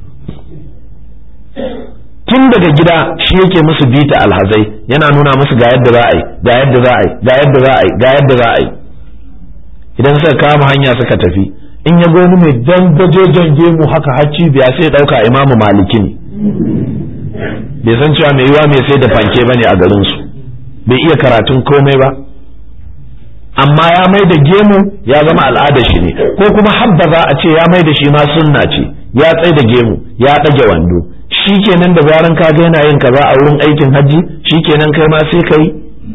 tun daga gida shi yake musu bita alhazai yana nuna musu ga yadda za a yi ga yadda za a yi ga yadda za a yi ga yadda za a yi idan suka kama hanya suka tafi in ya goni mai dangajejen gemu haka hacci biya sai dauka imamu maliki ne bai san cewa mai yiwa mai sai da fanke bane a garin su bai iya karatun komai ba amma ya mai da gemu ya zama al'adar shi ne ko kuma habba za a ce ya mai da shi ma sunna ce ya tsai da gemu ya ɗage wando shikenan da zaran ka ga yana yin kaza a wurin aikin hajji shikenan kai ma sai kai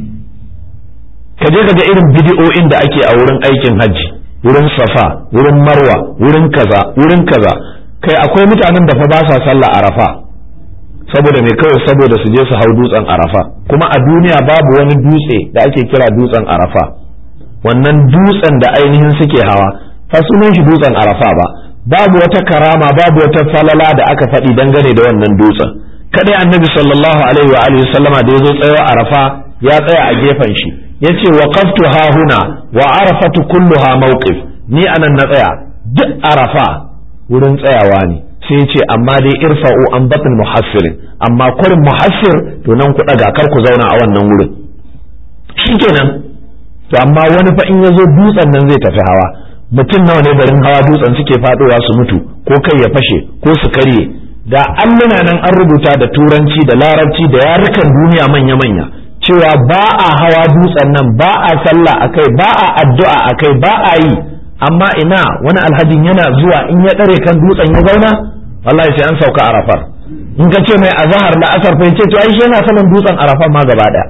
ka je ga irin bidiyo'in da ake a wurin aikin hajji wurin safa wurin marwa wurin kaza wurin kaza kai akwai mutanen da fa ba sa sallah arafa saboda me kawai saboda su je su hau dutsen arafa kuma a duniya babu wani dutse da ake kira dutsen arafa wannan dutsen da ainihin suke hawa fa sunan shi dutsen arafa ba babu wata karama babu wata falala da aka faɗi dangane da wannan dutsen kadai annabi sallallahu alaihi wa alihi sallama da yazo tsayawa arafa ya tsaya a gefen shi yace waqaftu ha huna wa arafatu kulluha mawqif ni anan na tsaya duk arafa wurin tsayawa ne sai ce amma dai irfa'u an batin muhassirin amma kurin muhassir to nan ku daga kar ku zauna a wannan wurin shikenan to amma wani fa in yazo dutsen nan zai tafi hawa mutum nawa ne garin hawa dutsen suke fadowa su mutu ko kai ya fashe ko su karye da alluna nan an rubuta da turanci da larabci da yarukan duniya manya-manya cewa ba a hawa dutsen nan ba a sallah akai ba a addu'a akai ba a yi amma ina wani alhajin yana zuwa in ya ɗare kan dutsen ya zauna wallahi sai an sauka arafar in ka ce mai azahar da asar fa ce to ai shi yana saman dutsen arafar ma gaba daya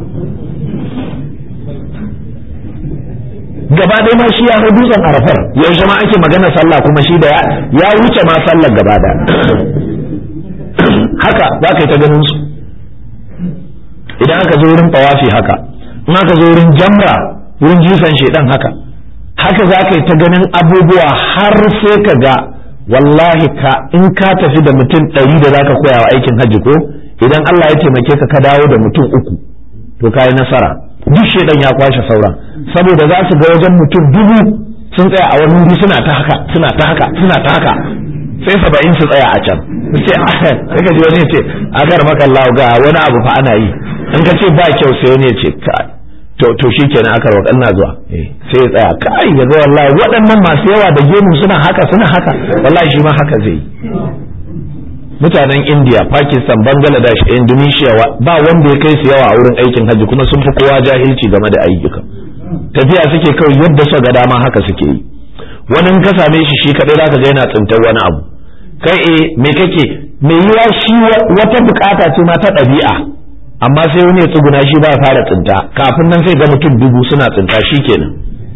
gaba ɗaya ma shi ya hau dutsen arafar yaushe ma ake magana sallah kuma shi da ya wuce ma sallar gaba ɗaya haka za ka yi ta ganin su idan aka zo wurin tawafi haka in aka zo wurin jamra wurin jifan shedan haka haka za ka yi ta ganin abubuwa har sai ka ga wallahi ka in ka tafi da mutum ɗari da za ka koya wa aikin hajji ko idan Allah ya taimake ka ka dawo da mutum uku to ka yi nasara duk shedan ya kwashe sauran saboda za su ga wajen mutum dubu sun tsaya a wani wuri suna ta haka suna ta haka suna ta haka sai saba'in su tsaya a can sai sai ka ji wani ya ce a gar maka Allah ga wani abu fa ana yi in ka ce ba kyau sai wani ya ce to to shikenan aka roƙa ina zuwa sai ya tsaya kai ya ga wallahi waɗannan masu yawa da gemu suna haka suna haka wallahi shi ma haka zai yi mutanen India Pakistan Bangladesh Indonesia ba wanda ya kai su yawa a wurin aikin hajji kuma sun fi kowa jahilci game da ayyuka tafiya suke kawai yadda suka ga dama haka suke yi wani in ka same shi shi kadai zaka ga yana tsintar wani abu kai eh me kake me yiwa shi wata bukata ce ma ta ɗabi'a amma sai wani ya tsuguna shi ba fara tsinta kafin nan sai ga mutum dubu suna tsinta shi kenan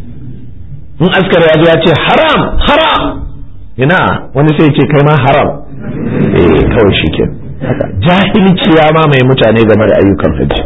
in askar ya zo ya ce haram haram ina wani sai ce kai ma haram eh kawai shi kenan haka jahilci ya ma mai mutane game da ayyukan hajji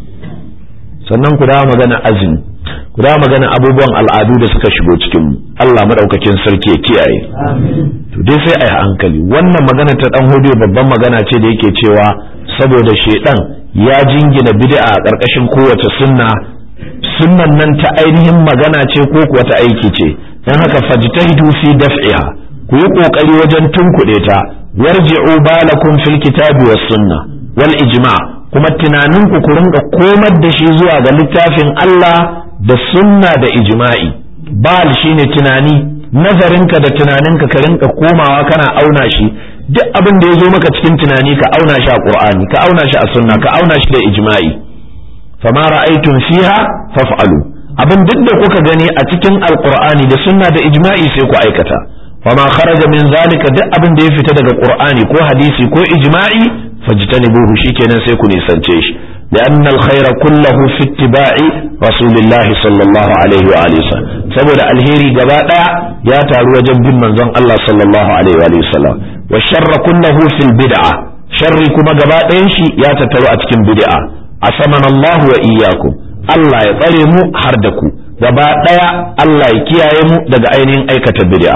sannan ku dawo magana azumi ku dawo magana abubuwan al'adu da suka shigo cikin Allah madaukakin sarki ya kiyaye to dai sai a yi hankali wannan magana ta dan hudu babban magana ce da yake cewa saboda shedan ya jingina bid'a a ƙarƙashin kowace sunna sunnan nan ta ainihin magana ce ko kuwa ta aiki ce dan haka fajtahidu fi daf'iha ku yi kokari wajen tunkuɗe ta warji'u balakum fil kitabi was sunna wal ijma' kuma tunaninku ku rinka komar da shi zuwa ga littafin Allah da sunna da ijma'i bal shine tunani nazarinka da tunaninka ka rinka komawa kana auna shi duk abin da ya zo maka cikin tunani ka auna shi a qur'ani ka auna shi a sunna ka auna shi da ijma'i fama ra'aytum fiha faf'alu abin duk da kuka gani a cikin alqur'ani da sunna da ijma'i sai ku aikata fama kharaja min zalika duk abin da ya fita daga qur'ani ko hadisi ko ijma'i fajtanibuhu shikenan sai ku nisance shi لأن الخير كله في اتباع رسول الله صلى الله عليه وآله وسلم saboda alheri gaba daya ya taru wajen bin manzon Allah sallallahu alaihi wa sallam wa sharra kullahu fil bid'a sharri kuma gaba ɗayan shi ya tattaru a cikin bid'a asamana Allah wa iyyakum Allah ya tsare mu har da ku gaba daya Allah ya kiyaye mu daga ainihin aikata bid'a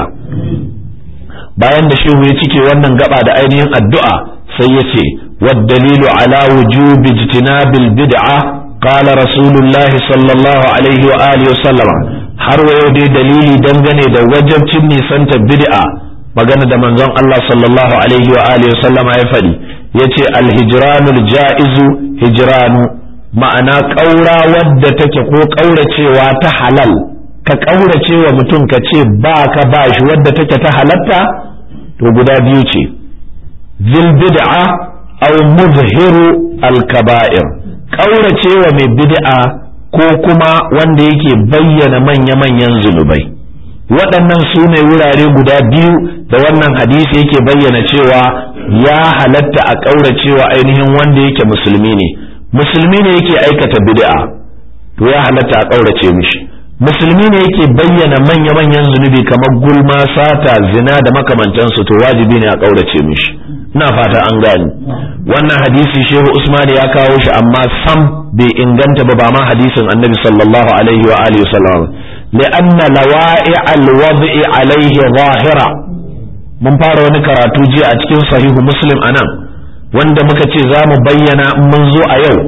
bayan da shehu ya cike wannan gaba da ainihin addu'a sai ya ce والدليل على وجوب اجتناب البدعة qala rasulullah sallallahu alaihi wa alihi wasallama har wayo dai dalili dangane da wajabcin nisanta bid'a magana da manzon Allah sallallahu alaihi wa alihi wasallama ya faɗi yace alhijranul ja'izu hijranu ma'ana ƙaura wadda take ko ƙauracewa ta halal ka ƙauracewa mutum ka ce ba ka ba shi wadda take ta halatta to guda biyu ce zil bid'a aw muzhiru al-kaba'ir ƙauracewa mai bid'a ko kuma wanda yake bayyana manya-manyan zunubai waɗannan su ne wurare guda biyu da wannan hadisi yake bayyana cewa ya halatta a ƙauracewa ainihin wanda yake musulmi ne musulmi ne yake aikata bid'a to ya halatta a ƙaurace mishi musulmi ne yake bayyana manya-manyan zunubi kamar gulma sata zina da makamantansu to wajibi ne a ƙaurace mishi ina fata an gani wannan hadisi shehu usman ya kawo shi amma sam bai inganta ba ba ma hadisin annabi sallallahu alaihi wa alihi wasallam li'anna lawa'i al-wad'i alaihi zahira mun fara wani karatu jiya a cikin sahihu muslim anan wanda muka ce za mu bayyana mun zo a yau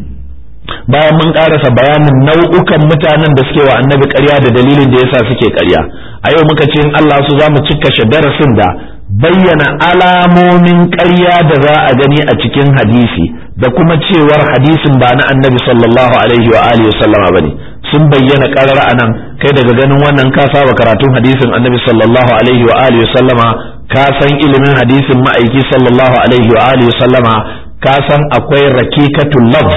bayan mun karasa bayanin nau'ukan mutanen da suke wa annabi ƙarya da dalilin da yasa suke ƙarya a yau muka ce in Allah su za mu cika darasin da bayyana alamomin ƙarya da za a gani a cikin hadisi da kuma cewar hadisin ba na annabi sallallahu alaihi wa alihi sallama bane sun bayyana ƙarar anan kai daga ganin wannan ka saba karatun hadisin annabi sallallahu alaihi wa alihi sallama ka san ilimin hadisin ma'aiki sallallahu alaihi wa alihi sallama ka san akwai rakikatul lafz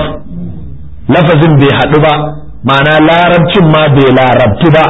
lafazin bai haɗu ba ma'ana larabcin ma bai larabtu ba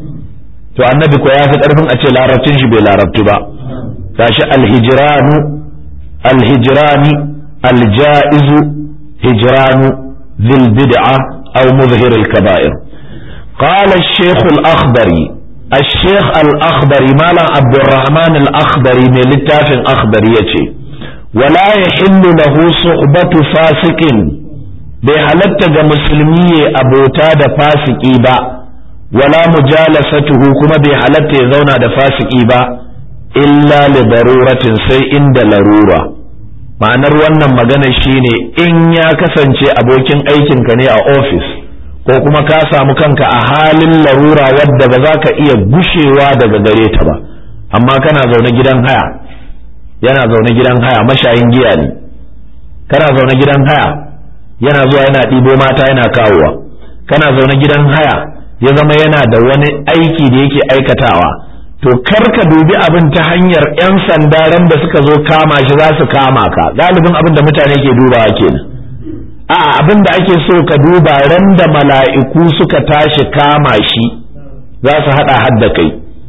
to annabi ko ya fi ƙarfin a ce larabcin shi bai larabtu ba gashi alhijranu alhijrani aljaizu hijranu zil bid'a aw muzhir al-kaba'ir qala ash-shaykh al-akhdari الشيخ الأخضري مالا عبد الرحمن الأخضري من لتاف أخضري يتي ولا يحل له صحبة فاسق bai halatta ga musulmi ya abota da fasiki ba wala mujalasatuhu kuma bai halatta ya zauna da fasiki ba illa li daruratin sai inda larura ma'anar wannan magana shine in ya kasance abokin aikinka ne a ofis ko kuma ka samu kanka a halin larura wadda ba za ka iya gushewa daga gare ta ba amma kana zaune gidan haya yana zaune gidan haya mashayin giya ne kana zaune gidan haya yana zuwa yana ɗibo mata yana kawowa kana zaune gidan haya ya zama yana da wani aiki da yake aikatawa to kar ka dubi abin ta hanyar 'yan sanda ran da suka zo kama shi za su kama ka galibin abin da mutane ke dubawa kenan a abin da ake so ka duba ran da mala'iku suka tashi kama shi za su haɗa hadda kai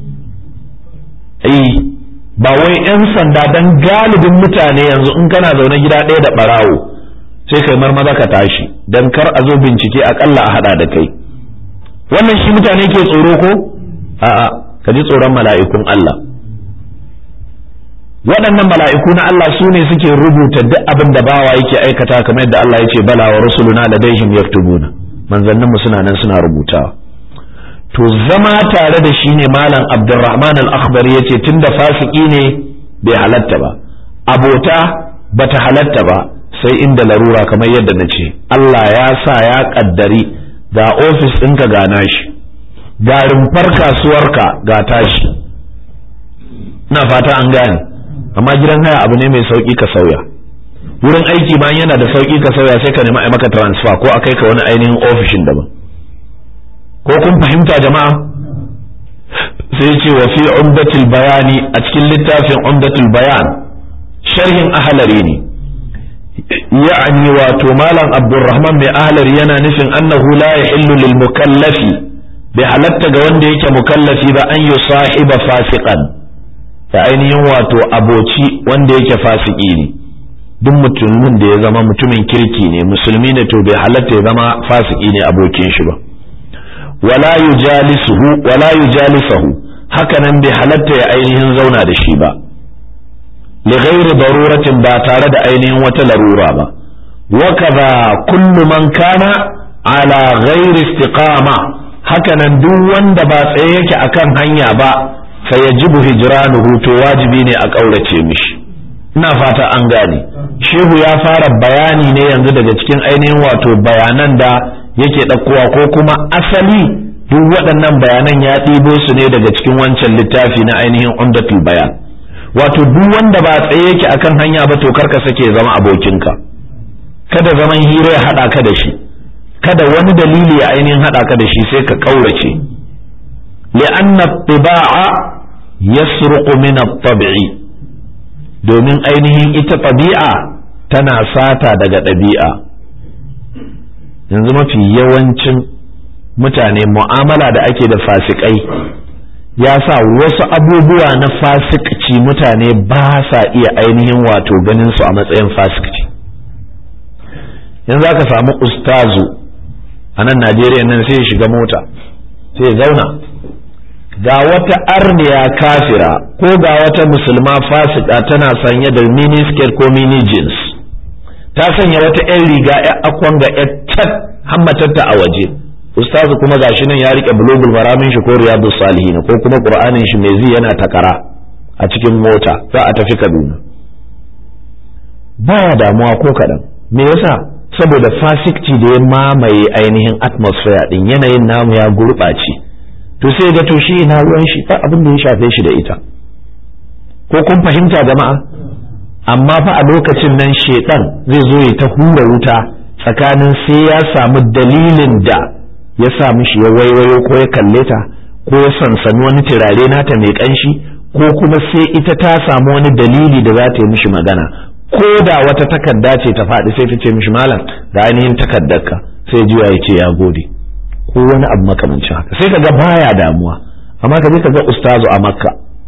ba wai 'yan sanda don galibin mutane yanzu in kana zaune gida ɗaya da ɓarawo sai kai marmaza ka tashi don kar a zo bincike akalla a hada da kai wannan shi mutane ke tsoro ko a'a ka ji tsoron mala'ikun Allah waɗannan mala'iku na Allah su ne suke rubuta duk abin da bawa yake aikata kamar yadda Allah ya ce bala wa rusuluna ladaihim yaktubuna manzannin mu suna nan suna rubutawa to zama tare da shi ne malam Abdulrahman al-Akhbari yace tunda fasiki ne bai halatta ba abota bata halatta ba sai inda larura kamar yadda na ce Allah ya sa ya kaddari ga ofis ɗinka ga nashi ga rumfar kasuwarka ga tashi na fata an gane amma gidan haya abu ne mai sauƙi ka sauya wurin aiki ma yana da sauƙi ka sauya sai ka nemi a maka transfer ko a kai ka wani ainihin ofishin daban ko kun fahimta jama'a sai ce wa fi umdatul bayani a cikin littafin umdatul bayan sharhin ahalari ne يعني واتو مالا عبد الرحمن من أهلر ينا نفن أنه لا يحل للمكلف بحلت جوان ديك مكلف بأن يصاحب فاسقا فأين واتو أبوتي وان ديك فاسقين duk mutumin da ya zama mutumin kirki ne musulmi ne to bai halatta ya zama fasiki ne abokin shi ba wala yujalisuhu wala yujalisuhu haka nan bai halatta ya ainihin zauna da shi ba لغير ضرورة باتارة أين وتلرورة با وكذا كل من كان على غير استقامة هكذا دون دبا سيك أكن هنيا با فيجب هجرانه تواجبين أكولة مش ina fata an gane shehu ya fara bayani ne yanzu daga cikin ainihin wato bayanan da yake ɗaukowa ko kuma asali duk waɗannan bayanan ya ɗibo su ne daga cikin wancan littafi na ainihin umdatul bayan wato duk wanda ba tsaye yake akan hanya ba to karka sake zama abokinka kada zaman hira ya haɗa ka da shi kada wani dalili ya ainihin haɗa ka da shi sai ka ƙaurace li'anna tiba'a yasruqu min at-tab'i domin ainihin ita ɗabi'a tana sata daga ɗabi'a yanzu mafi yawancin mutane mu'amala da ake da fasikai ya sa wasu abubuwa na fasikci mutane ba sa iya ainihin wato ganin su a matsayin fasikci yanzu aka samu ustazu a nan najeriya nan sai ya shiga mota sai ya zauna ga wata arniya kafira ko ga wata musulma fasika tana sanye da mini skirt ko mini jeans ta sanya wata 'yan riga 'yan akwan ga 'yan tat hammatarta a waje ustazu kuma gashi nan ya rike bulugul maramin shi ko riyadus salihin ko kuma qur'anin shi mai zi yana takara a cikin mota za a tafi kaduna baya damuwa ko kaɗan me yasa saboda fasikci da ya mamaye ainihin atmosphere din yanayin namu ya gurɓace to sai ga to shi ina ruwan shi ba abin da ya shafe shi da ita ko kun fahimta jama'a amma fa a lokacin nan shedan zai zo ya ta hura wuta tsakanin sai ya samu dalilin da ya sa mishi ya waiwayo ko ya kalle ta ko ya sansani wani turare nata mai kanshi ko kuma sai ita ta samu wani dalili da za ta yi mishi magana ko da wata takarda ce ta faɗi sai ta ce mishi malam da ainihin takardarka sai juya ya ce ya gode ko wani abu makamancin haka sai kaga baya damuwa amma ka je ka ga ustazu a makka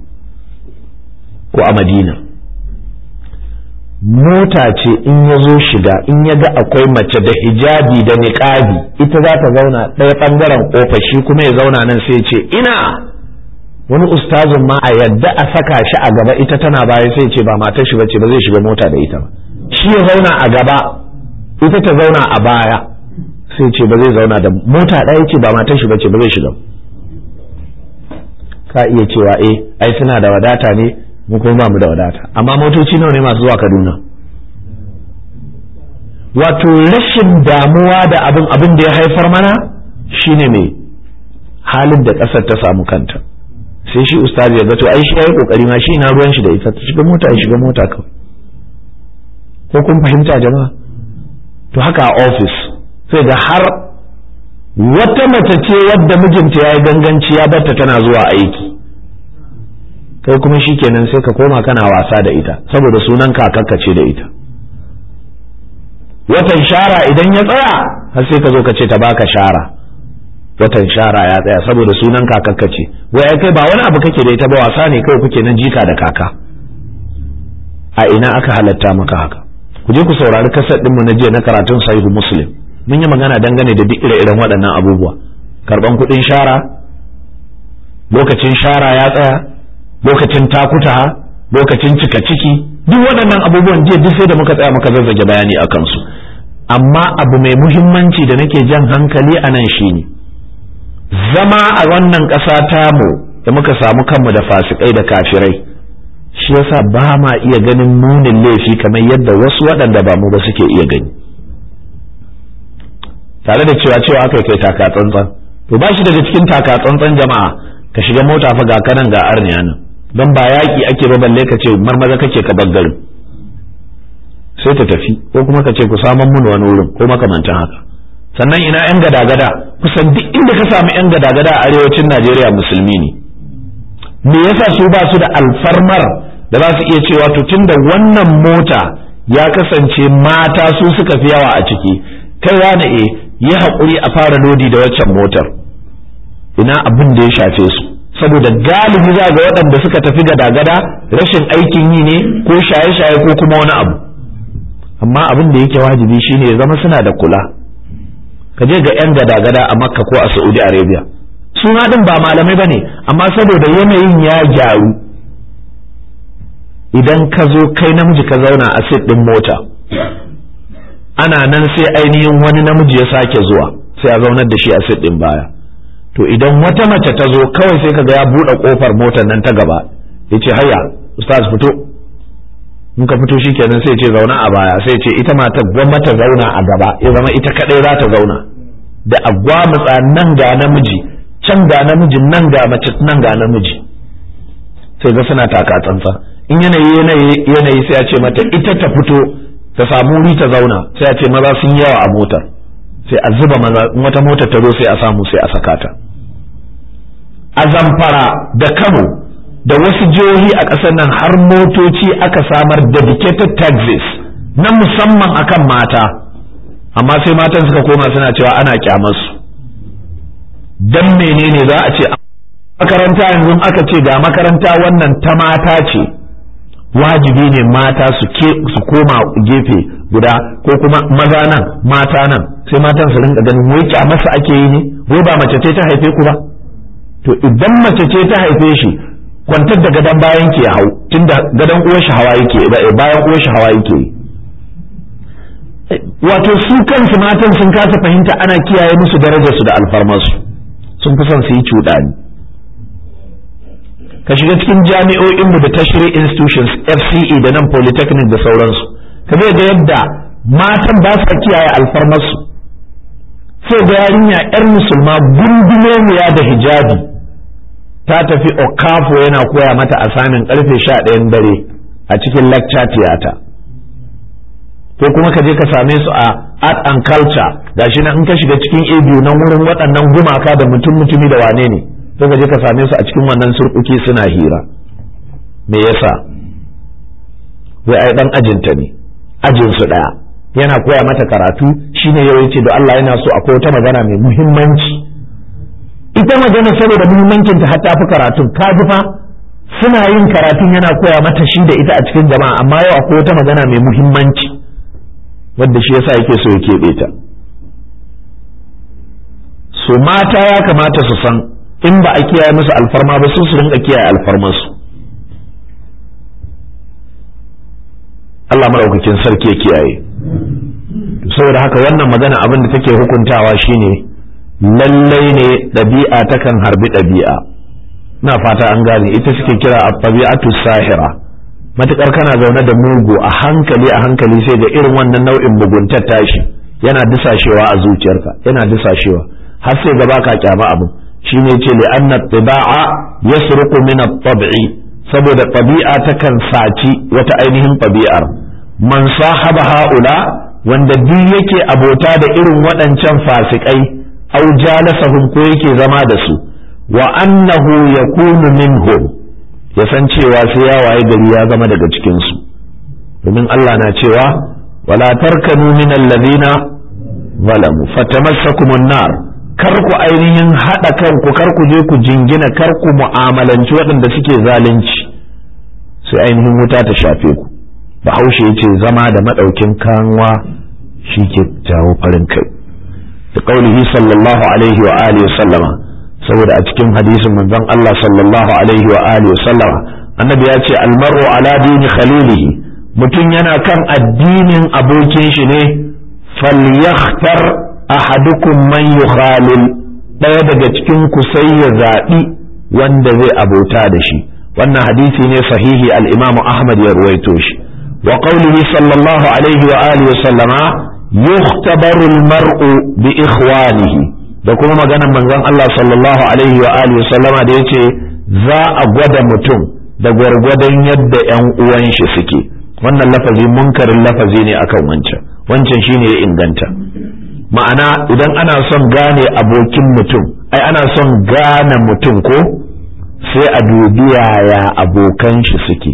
ko a madina mota ce in ya zo shiga in ya ga akwai mace da hijabi da niqabi ita za ta zauna ɗaya ɓangaren ƙofa shi kuma ya zauna nan sai ce ina wani ustazun ma a yadda a saka shi a gaba ita tana baya sai ce ba matar shi bace ba zai shiga mota da ita ba shi ya zauna a gaba ita ta zauna a baya sai ce ba zai zauna da mota ɗaya ce ba matar shi bace ba zai shiga ka iya cewa eh ai suna da wadata ne mu kuma ba mu da wadata amma motoci nawa ne masu zuwa Kaduna wato rashin damuwa da abin abin da ya haifar mana shine mai halin da ƙasar ta samu kanta sai shi ustazi ya ga to ai shi yayi kokari ma shi na ruwan shi da ita ta shiga mota ya shiga mota kawai ko kun fahimta jama'a to haka a office sai ga har wata mace ce wadda mijinta ya yi ganganci ya barta tana zuwa aiki kai kuma shi kenan sai ka koma kana wasa da ita saboda sunan kakakka ce da ita watan shara idan ya tsaya har sai ka zo ka ce ta baka shara watan shara ya tsaya saboda sunan kakakka ce wai kai ba wani abu kake da ita ba wasa ne kawai kuke nan jika da kaka a ina aka halatta maka haka ku je ku saurari kasar ɗinmu na jiya na karatun sahihu muslim mun yi magana dangane da duk ire-iren waɗannan abubuwa karban kuɗin shara lokacin shara ya tsaya lokacin takuta lokacin cika ciki duk waɗannan abubuwan jiya duk sai da muka tsaya muka zazzage bayani a kansu amma abu mai muhimmanci da nake jan hankali a nan shine zama a wannan ƙasa tamu da muka samu kanmu da fasikai da kafirai shi yasa ba ma iya ganin munin laifi kamar yadda wasu waɗanda ba mu ba suke iya gani tare da cewa cewa aka kai taka tsantsan to ba shi daga cikin taka tsantsan jama'a ka shiga mota fa ga kanan ga arniya nan don ba yaƙi ake ba balle ka ce marmaza kake ka bar garin sai ta tafi ko kuma ka ce ku saman mun wani wurin ko makamantan haka sannan ina yan gada-gada kusan duk inda ka samu yan gada-gada a arewacin Najeriya musulmi ne me yasa su ba su da alfarmar da za su iya cewa to tunda wannan mota ya kasance mata su suka fi yawa a ciki kai wani e yi haƙuri a fara lodi da waccan motar ina abin da ya shafe su saboda galibi za ga waɗanda suka tafi gada-gada rashin aikin yi ne ko shaye-shaye ko kuma wani abu amma abin da yake wajibi shine ya zama suna da kula ka je ga 'yan gada-gada a makka ko a saudi arabia suna ɗin ba malamai ba ne amma saboda yanayin ya gyaru idan ka zo kai namiji ka zauna a sit ɗin mota ana nan sai ainihin wani namiji ya sake zuwa sai a zaunar da shi a sit ɗin baya to idan wata mace ta zo kawai sai kaga ya buɗe ƙofar motar nan ta gaba ya ce hayya ustaz fito in ka fito shikenan sai ce zauna a baya sai ce ita mata gwamma ta zauna a gaba ya zama ita kadai za ta zauna da agwamutsa nan ga namiji can ga namiji nan ga mace nan ga namiji sai ga suna taka tsantsa in yanayi yanayi sai a ce mata ita ta fito ta samu wuri ta zauna sai a ce maza sun yawa a motar sai a zuba maza in wata motar ta zo sai a samu sai a saka ta a zamfara da kano da wasu jihohi a ƙasar nan har motoci aka samar dedicated taxis na musamman akan mata amma sai matan suka koma suna cewa ana kyamarsu dan menene za a ce makaranta yanzu aka ce ga makaranta wannan ta mata ce wajibi ne mata su ke su koma gefe guda ko kuma maza nan mata nan sai matan su rinka ganin wai kyamarsa ake yi ne wai ba mace ce ta haife ku ba to idan mace ce ta haife shi kwantar da gadon bayan ke hau tunda gadon uwar shi hawa yake bayan uwar shi hawa yake wato su kansu matan sun kasa fahimta ana kiyaye musu darajarsu da alfarmarsu sun fi son su yi cuɗani ka shiga cikin jami'o'inmu da tashiri institutions fce da nan polytechnic da sauransu ka zai ga yadda matan ba sa kiyaye alfarmarsu sai ga yarinya 'yar musulma gundumomiya da hijabi ta tafi okafo yana koya mata a samin karfe sha ɗayan dare a cikin lecture theater ko kuma ka je ka same su a art and culture gashi nan in ka shiga cikin abu nan wurin waɗannan gumaka da mutum mutumi da wane ne sai ka je ka same su a cikin wannan surkuki suna hira me yasa wai ai dan ajinta ne ajin su daya yana koya mata karatu shine yau yace da Allah yana so akwai wata magana mai muhimmanci ita magana saboda muhimmancin ta hatta fi karatun ka ji fa suna yin karatun yana koya mata shi da ita a cikin jama'a amma yau akwai wata magana mai muhimmanci wadda shi yasa yake so ya keɓe ta so mata ya kamata su san in ba a kiyaye musu alfarma ba su su rinka kiyaye alfarmarsu Allah maɗaukakin sarki ya kiyaye saboda haka wannan magana abin da take hukuntawa shine lallai ne ɗabi'a takan harbi ɗabi'a na fata an gane ita suke kira a tabi'atu sahira matukar kana zaune da mugu a hankali a hankali sai ga irin wannan nau'in muguntar tashi yana disashewa a zuciyarka yana disashewa har sai gaba ka kyama abin shine ce li anna tiba'a yasruqu min at-tab'i saboda tabi'a takan saci wata ainihin tabi'ar man sahaba haula wanda duk yake abota da irin waɗancan fasikai au jalasahum ko yake zama da su wa annahu yakunu minhum ya san cewa sai ya waye gari ya zama daga cikin su domin Allah na cewa wala tarkanu min alladhina zalamu fatamassakumun nar kar ku ainihin haɗa kanku kar ku je ku jingina kar ku mu'amalanci waɗanda suke zalunci sai ainihin wuta ta shafe ku bahaushe ya ce zama da maɗaukin kanwa shi ke jawo farin kai da ƙaunihi sallallahu alaihi wa alihi sallama saboda a cikin hadisin manzon Allah sallallahu alaihi wa alihi sallama annabi ya ce almaru ala dini khalilihi mutum yana kan addinin abokin shi ne falyakhtar ahadukum man yukhalil ɗaya daga cikin ku sai ya zaɓi wanda zai abota da shi wannan hadisi ne sahihi al-imamu ahmad ya ruwaito shi wa qawlihi sallallahu alaihi wa alihi sallama yukhtabaru al-mar'u bi ikhwanihi da kuma maganar manzon Allah sallallahu alaihi wa alihi sallama da yace za a gwada mutum da gwargwadon yadda ƴan uwan shi suke wannan lafazi munkarin lafazi ne akan wancan wancan shine ya inganta ma'ana idan ana son gane abokin mutum ai ana son gane mutum ko sai a dubi yaya abokan shi suke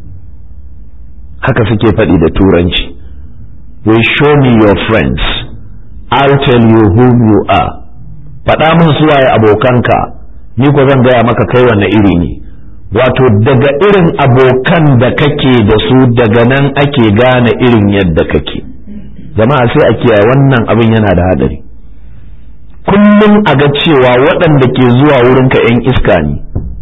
haka suke faɗi da turanci we show me your friends I'll tell you whom you are faɗa min su waye abokanka ni ko zan gaya maka kai wanne iri ne wato daga irin abokan da kake da su daga nan ake gane irin yadda kake jama'a sai a kiyaye wannan abin yana da hadari kullum a ga cewa waɗanda ke zuwa wurinka 'yan iska ne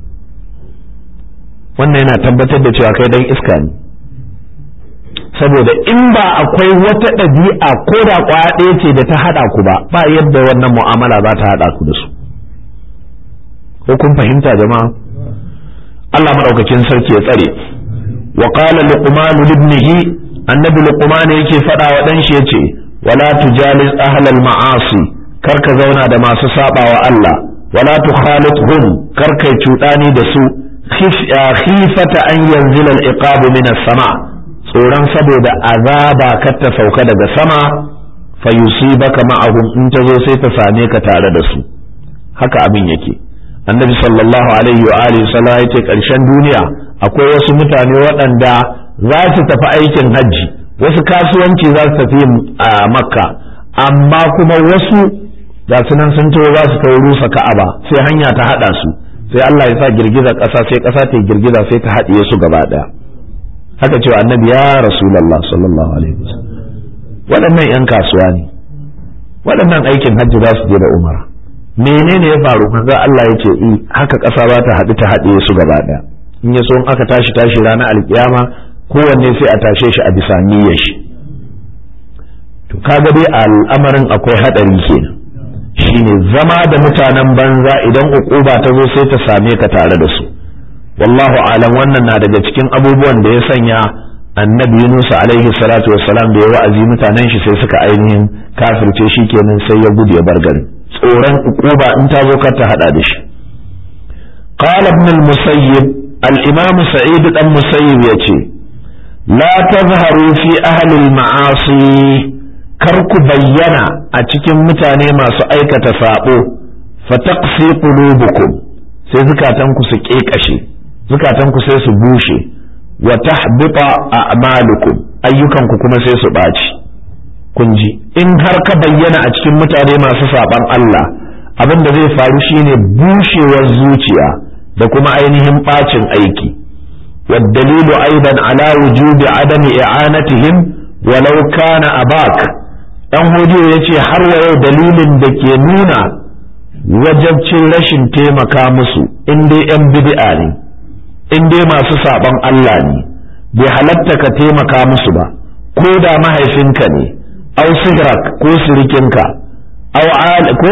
wannan yana tabbatar da cewa kai dan iska ne saboda in ba akwai wata ɗabi'a ko da ƙwaya ɗaya ce da ta haɗa ku ba ba yadda wannan mu'amala za ta haɗa ku da su ko kun fahimta jama'a Allah maɗaukakin sarki ya tsare wa qala luqman ibnihi annabi luqman yake faɗa wa dan shi yace wala tujalis ahlal ma'asi kar ka zauna da masu sabawa Allah wala tukhalithum kar kai cuɗani da su khifata an yanzila al-iqab min as-sama tsoron saboda azaba kar ta sauka daga sama fa yusibaka ma'ahum in ta zo sai ta same ka tare da su haka abin yake annabi sallallahu alaihi wa alihi sallam ya ce karshen duniya akwai wasu mutane waɗanda za su tafi aikin hajji wasu kasuwanci za su tafi a makka amma kuma wasu ga su nan sun taho za su kai rusa ka'aba sai hanya ta haɗa su sai Allah ya sa girgizar ƙasa sai ƙasa ta girgiza sai ta haɗiye su gaba ɗaya haka cewa annabi ya rasulullah sallallahu alaihi wasallam waɗannan 'yan kasuwa ne waɗannan aikin hajji za su je da umara menene ya faru kaga Allah ya ce i haka ƙasa ba ta haɗu ta haɗe su gaba ɗaya in ya so in aka tashi tashi ranar alkiyama kowanne sai a tashe shi a bisa niyyar shi to kaga dai al'amarin akwai haɗari kenan shine zama da mutanen banza idan ukuba ta zo sai ta same ka tare da su wallahu alam wannan na daga cikin abubuwan da ya sanya annabi Yunus alaihi salatu wassalam da ya wa'azi mutanen shi sai suka ainihin kafirce shi kenan sai ya gudu ya bar garin tsoron ukuba in ta zo kar ta hada da shi qala ibn al-musayyib al-imam sa'id dan musayyib yace la tazharu fi ahli al-ma'asi kar ku bayyana a cikin mutane masu aikata sabo fataqsi qulubukum sai zukatanku su kekashe zukatanku sai su bushe wa tahbita a'malukum ayyukanku kuma sai su ɓaci kun ji in har ka bayyana a cikin mutane masu saban Allah abin da zai faru shine bushewar zuciya da kuma ainihin ɓacin aiki والدليل أيضا على وجوب عدم إعانتهم ولو كان أباك ɗan hodiyo ya ce har wa yau dalilin da ke nuna wajabcin rashin taimaka musu in dai 'yan bid'a ne in dai masu saɓon Allah ne bai halatta ka taimaka musu ba ko da mahaifinka ne au sigrak ko sirikinka au ko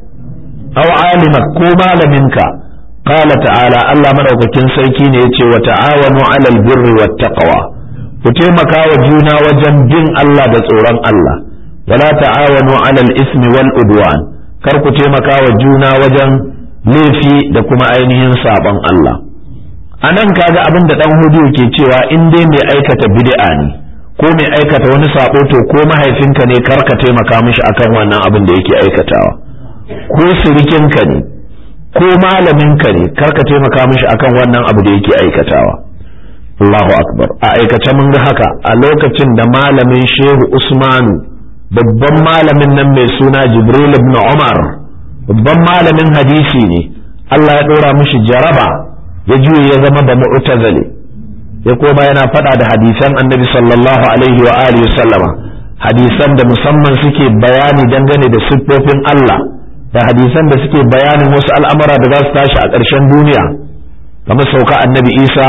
au alimak ko malaminka qala ta'ala Allah madaukakin sarki ne yace wa ta'awanu 'alal birri wat taqwa ku taimaka wa juna wajen bin Allah da tsoron Allah wala ta'awanu 'alal ismi wal udwan kar ku taimaka wa juna wajen laifi da kuma ainihin sabon Allah a nan kaga abin da dan hudu ke cewa in dai mai aikata bid'a ne ko mai aikata wani sabo to ko mahaifinka ne kar ka taimaka mishi akan wannan abin da yake aikatawa ko sirikinka ne ko malaminka ne kar ka taimaka mishi akan wannan abu da yake aikatawa Allahu akbar a aikace mun ga haka a lokacin da malamin Shehu Usmanu babban malamin nan mai suna Jibril ibn Umar babban malamin hadisi ne Allah ya dora mishi jaraba ya juye ya zama da mu'tazali ya koma yana faɗa da hadisan annabi sallallahu alaihi wa alihi sallama hadisan da musamman suke bayani dangane da siffofin Allah da hadisan da suke bayanin wasu al'amura da za su tashi a ƙarshen duniya kamar sauka annabi Isa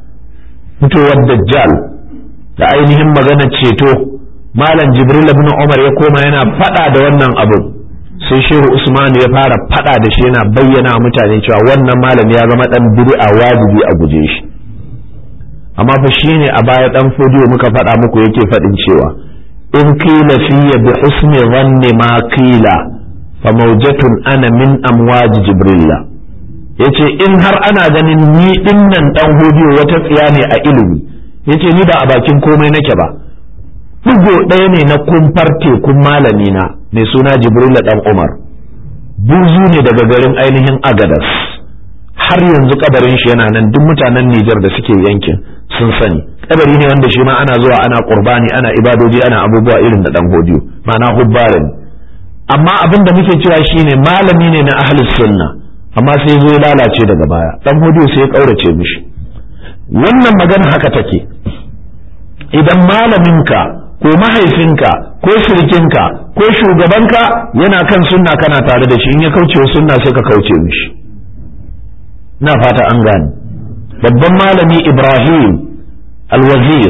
fitowar dajjal da ainihin maganar ceto malam jibril ibn umar ya koma yana faɗa da wannan abu sai shehu usman ya fara fada da shi yana bayyana mutane cewa wannan malami ya zama dan bid'a wajibi a guje shi amma fa shine a baya dan fodiyo muka fada muku yake fadin cewa in qila fiyya bi husni dhanni ma qila fa mawjatun ana min amwaj jibrilla yace in har ana ganin ni dinnan dan hodiyo wata tsiya ne a ilimi yace ni ba a bakin komai nake ba bugo ɗaya ne na kumfar tekun malami na mai suna jibrila dan umar buzu ne daga garin ainihin agadas har yanzu kabarin shi yana nan duk mutanen Nijar da suke yankin sun sani kabari ne wanda shi ma ana zuwa ana qurbani ana ibadoji ana abubuwa irin da dan hodiyo ma'ana hubbarin amma abin da muke cewa shine malami ne na ahlus sunna amma sai zo ya lalace daga baya dan hodiyo sai ya kaurace mishi wannan magana haka take idan malaminka ko mahaifinka ko sirikinka ko shugabanka yana kan sunna kana tare da shi in ya kauce wa sunna sai ka kauce mishi na fata an gane babban malami ibrahim alwazir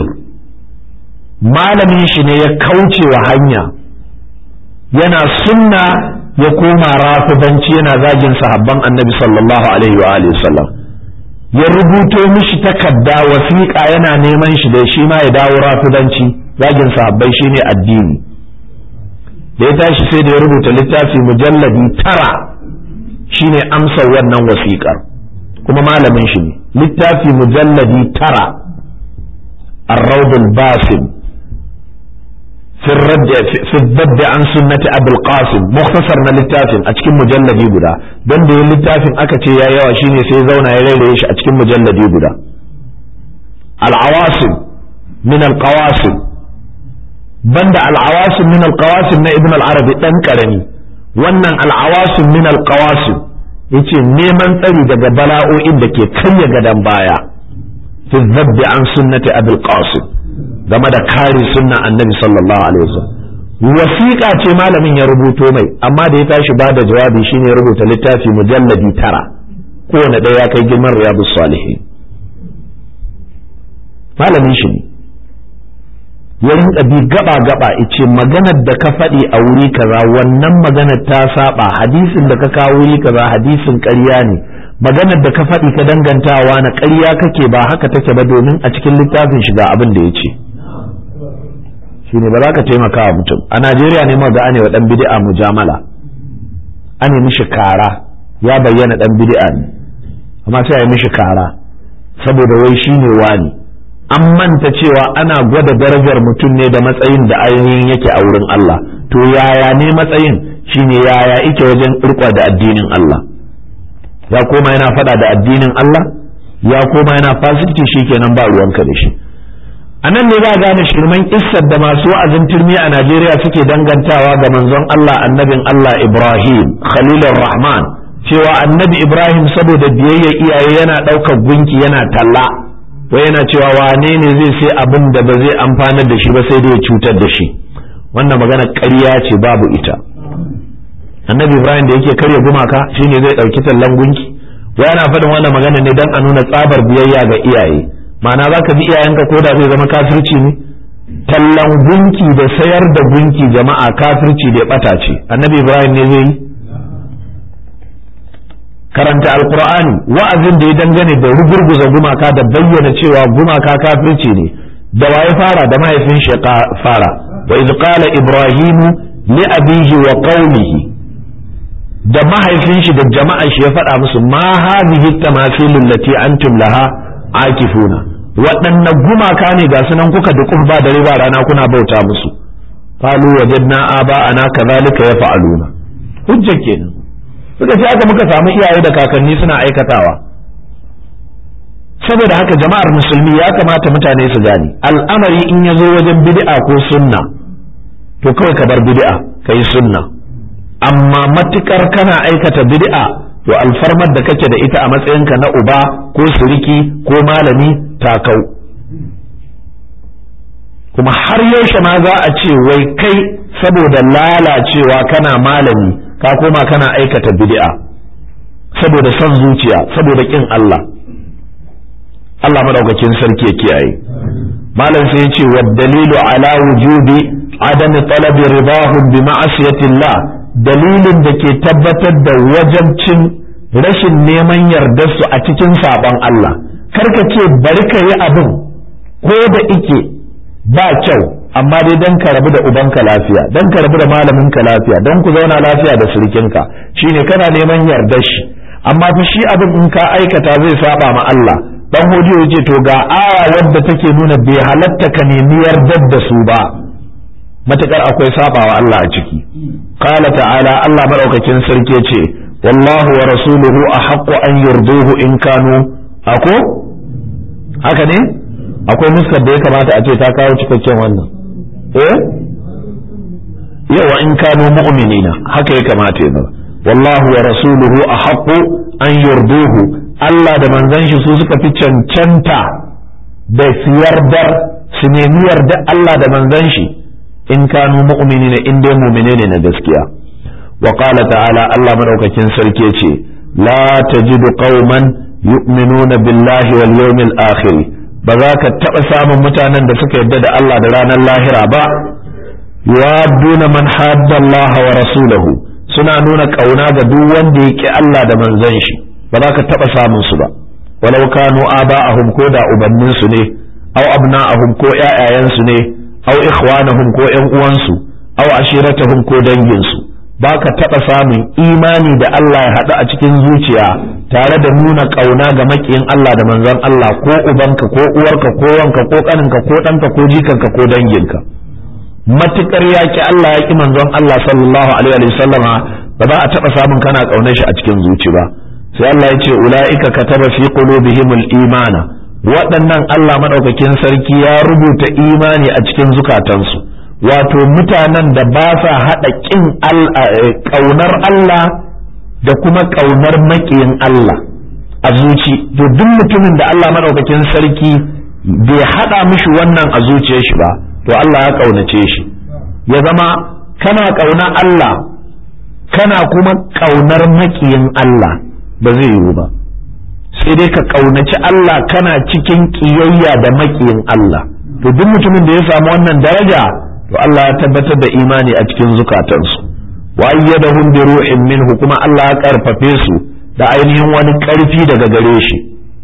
malamin shi ne ya kauce wa hanya yana sunna ya koma rafidanci yana zagin sahabban annabi sallallahu alaihi wa alihi sallam ya rubuto mishi takarda wasiƙa yana neman shi da shi ma ya dawo rafidanci zagin sahabbai shine addini da ya tashi sai da ya rubuta littafi mujalladi tara shine amsar wannan wasiƙar kuma malamin shi ne littafi mujalladi tara arraudul basim في الرد في الضد عن سنة أبي القاسم مختصر na littafin a cikin mujalladi guda don da yin littafin aka ce ya yawa shine sai zauna ya rairaye shi a cikin mujalladi guda al-awasim min al-qawasim banda al-awasim min al-qawasim na ibn al-arabi dan karami wannan al-awasim min al-qawasim yace neman tsari daga bala'o'in da ke karya gadan baya fi zabbi an sunnati abul qasim game da kare sunna annabi sallallahu alaihi wasallam wasiƙa ce malamin ya rubuto mai amma da ya tashi ba da jawabi shine rubuta littafi mujalladi tara kowane ɗaya ya kai girman riyadu salihin malamin shi ne ya rinka bi gaba gaba ice maganar da ka faɗi a wuri kaza wannan maganar ta saba hadisin da ka kawo wuri kaza hadisin ƙarya ne maganar da ka faɗi ka dangantawa na ƙarya kake ba haka take ba domin a cikin littafin shiga abin da ya ce shi ne ba za ka taimaka wa mutum a najeriya ne ma ga ane wa ɗan bid'a mujamala ane mishi kara ya bayyana ɗan bid'a ne amma sai a yi mishi kara saboda wai shi ne wani an manta cewa ana gwada darajar mutum ne da matsayin da ainihin yake a wurin Allah to yaya ne matsayin shine yaya ike wajen irkwa da addinin Allah ya koma yana faɗa da addinin Allah ya koma yana fasikci kenan ba ruwanka da shi a nan ne za a gane shirman kissar da masu wa'azin turmi a Najeriya suke dangantawa ga manzon Allah annabin Allah Ibrahim Khalilur Rahman cewa annabi Ibrahim saboda biyayya iyaye yana ɗaukar gunki yana talla wai yana cewa wane ne zai sai abin da ba zai amfanar da shi ba sai dai ya cutar da shi wannan magana ƙarya ce babu ita annabi Ibrahim da yake karya gumaka shine zai ɗauki tallan gunki wai ana faɗin wannan magana ne don a nuna tsabar biyayya ga iyaye ma'ana za ka bi iyayenka ko da zai zama kafirci ne tallan gunki da sayar da gunki jama'a kafirci da bata ce annabi ibrahim ne zai yi karanta alkur'ani wa'azin da ya dangane da rugurguza gumaka da bayyana cewa gumaka kafirci ne da waye fara da mahaifin shi fara wa iz qala ibrahimu li abihi wa qaumihi da mahaifin shi da jama'an shi ya faɗa musu ma hadhihi tamathilul lati antum laha akifuna waɗanne gumaka ne ga sunan kuka dukun ba dare ba rana kuna bauta musu qalu wajadna aba ana kadhalika yaf'aluna hujja kenan suka ce aka muka samu iyaye da kakanni suna aikatawa saboda haka jama'ar musulmi ya kamata mutane su gane al'amari in ya zo wajen bid'a ko sunna to kawai ka bar bid'a kai sunna amma matukar kana aikata bid'a to alfarmar da kake da ita a matsayinka na uba ko suriki ko malami takau kuma har yaushe ma za a ce wai kai saboda lalacewa kana malami ka koma kana aikata bid'a saboda son zuciya saboda kin Allah Allah madaukakin sarki ya kiyaye malam sai ya ce wa dalilu ala wujubi adam talabi ridahum bi ma'asiyatillah dalilin da ke tabbatar da wajabcin rashin neman yardarsu a cikin saɓon Allah karka ce bari ka yi abin ko da ike ba kyau amma dai don ka rabu da ubanka lafiya don ka rabu da malaminka lafiya don ku zauna lafiya da surikinka shine kana neman yardar shi amma fa shi abin in ka aikata zai saba ma Allah dan hodiyo yace to ga aya wadda take nuna bai halatta ka nemi yardar da su ba matakar akwai sabawa Allah a ciki qala ta'ala Allah madaukakin sarki ce wallahu wa rasuluhu ahaqqu an yurduhu in kanu ako haka ne akwai nuskar da ya kamata a ce ta kawo cikakken wannan eh yawa in kanu mu'minina haka ya kamata ya zama wallahu wa rasuluhu ahaqqu an yurduhu Allah da manzon shi su suka fi cancanta da su yardar su nemi yarda Allah da manzon shi in kanu mu'minina in dai mu'mine ne na gaskiya wa qala ta'ala Allah madaukakin sarki ce la tajidu qauman yu'minuna billahi wal yawmil akhir ba za ka taɓa samun mutanen da suka yarda da Allah da ranar lahira ba yuwadduna man hadda Allah wa rasulahu suna nuna kauna ga duk wanda ya ki Allah da manzon shi ba za ka taɓa samun su ba walau kanu aba'ahum ko da ubanninsu ne aw abna'ahum ko ƴaƴayensu ne aw ikhwanahum ko ƴan uwansu aw ashiratahum ko danginsu ba ka taɓa samun imani da Allah ya haɗu a cikin zuciya tare da nuna ƙauna ga maƙiyin Allah da manzon Allah ko ubanka ko uwarka ko wanka ko ƙaninka ko ɗanka ko jikanka ko danginka matuƙar yaƙi Allah yaƙi manzon Allah sallallahu alaihi wa sallama ba za a taɓa samun kana ƙaunar shi a cikin zuci ba sai Allah ya ce ula'ika kataba fi qulubihimul imana waɗannan Allah madaukakin sarki ya rubuta imani a cikin zukatansu wato mutanen da ba sa haɗa ƙin ƙaunar Allah da kuma ƙaunar maƙiyin Allah a zuci to duk mutumin da Allah maɗaukakin sarki bai haɗa mishi wannan a zuciyar shi ba to Allah ya ƙaunace shi ya zama kana ƙaunar Allah kana kuma ƙaunar maƙiyin Allah ba zai yiwu ba sai dai ka ƙaunaci Allah kana cikin ƙiyayya da maƙiyin Allah to duk mutumin da ya samu wannan daraja to Allah ya tabbatar da imani a cikin zukatansu wa ayyadahum bi ruhin minhu kuma Allah ya karfafe su da ainihin wani karfi daga gare shi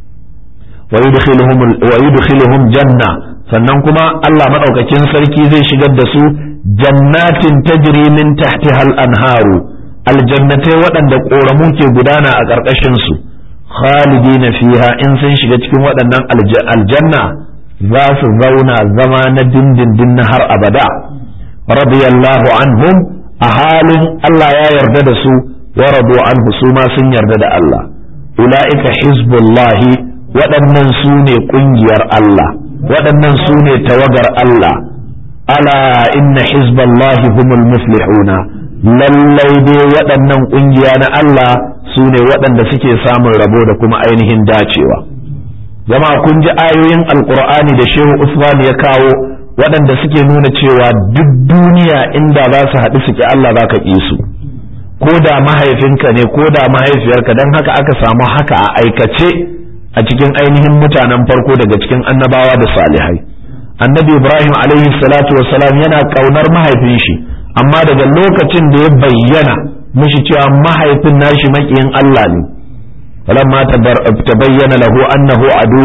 wa yudkhiluhum wa yudkhiluhum janna sannan kuma Allah madaukakin sarki zai shigar da su jannatin tajri min tahtiha al-anharu aljannatai waɗanda ƙoramu ke gudana a ƙarƙashin su khalidina fiha in sun shiga cikin waɗannan aljanna za su zauna zama na dindindin na har abada radiyallahu anhum a halin Allah ya yarda da su wa radu anhu su ma sun yarda da Allah ula'ika hizbullahi waɗannan su ne ƙungiyar Allah waɗannan su ne tawagar Allah ala inna hizballahi humul muflihuna lallai dai waɗannan ƙungiya na Allah su ne waɗanda suke samun rabo da kuma ainihin dacewa. zama kun ji ayoyin alkur'ani da shehu usman ya kawo waɗanda suke nuna cewa duk duniya inda za su haɗu suke Allah za ka ƙi su ko da mahaifinka ne ko da mahaifiyarka don haka aka samu haka a aikace a cikin ainihin mutanen farko daga cikin annabawa da salihai annabi ibrahim alaihi salatu wasalam yana ƙaunar mahaifin shi amma daga lokacin da ya bayyana mishi cewa mahaifin nashi maƙiyin Allah ne فلما تبين له أنه عدو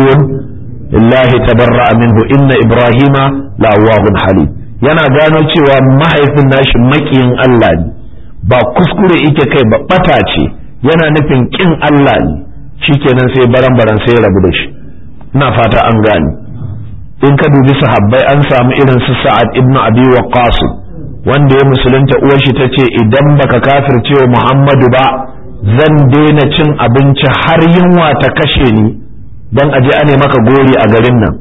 لله تبرأ منه إن إبراهيم لأواه حليم yana gano cewa mahaifin nashi makiyin Allah ne ba kuskure ike kai ba bata ce yana nufin kin Allah ne shikenan sai baran baran sai rabu da shi ina fata an gane in ka dubi sahabbai an samu irin su Sa'ad ibn Abi Waqqas wanda ya musulunta uwar shi tace idan baka kafirce wa Muhammadu ba zan daina cin abinci har yunwa ta kashe ni don aje ane maka gori a garin nan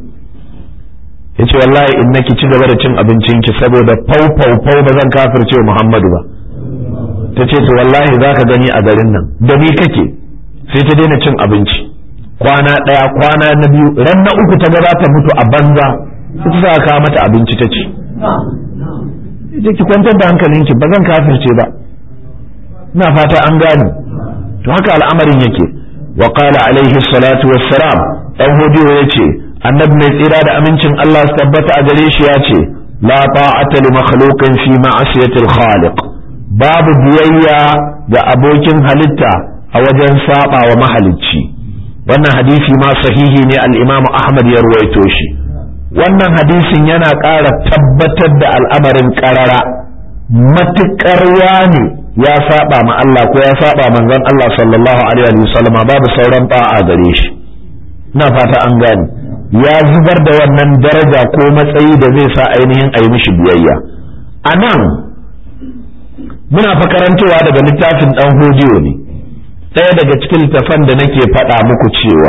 ya ce wallahi in naki ci gaba da cin abincinki saboda fau fau fau ba zan kafirce muhammadu ba ta ce to wallahi za ka gani a garin nan da ni kake sai ta daina cin abinci kwana ɗaya kwana na biyu ran na uku ta ga za ta mutu a banza ita za ka mata abinci ta ci ki kwantar da hankalinki ba zan kafirce ba ina fata an gane to haka al'amarin yake wa qala alaihi salatu wassalam dan hodiyo yace annabi mai tsira da amincin Allah su tabbata a gare shi yace la ta'ata li makhluqin fi ma'asiyati al-khaliq babu biyayya ga abokin halitta a wajen saba wa mahalicci wannan hadisi ma sahihi ne al-Imam Ahmad ya ruwaito shi wannan hadisin yana ƙara tabbatar da al'amarin ƙarara matuƙar ne ya saba ma Allah ko ya saba manzon Allah sallallahu alaihi wa sallama babu sauran ba'a gare shi ina fata an gane ya zubar da wannan daraja ko matsayi da zai sa ainihin a yi mishi biyayya a nan muna fa karantowa daga littafin dan hodiyo ne ɗaya daga cikin littafan da nake faɗa muku cewa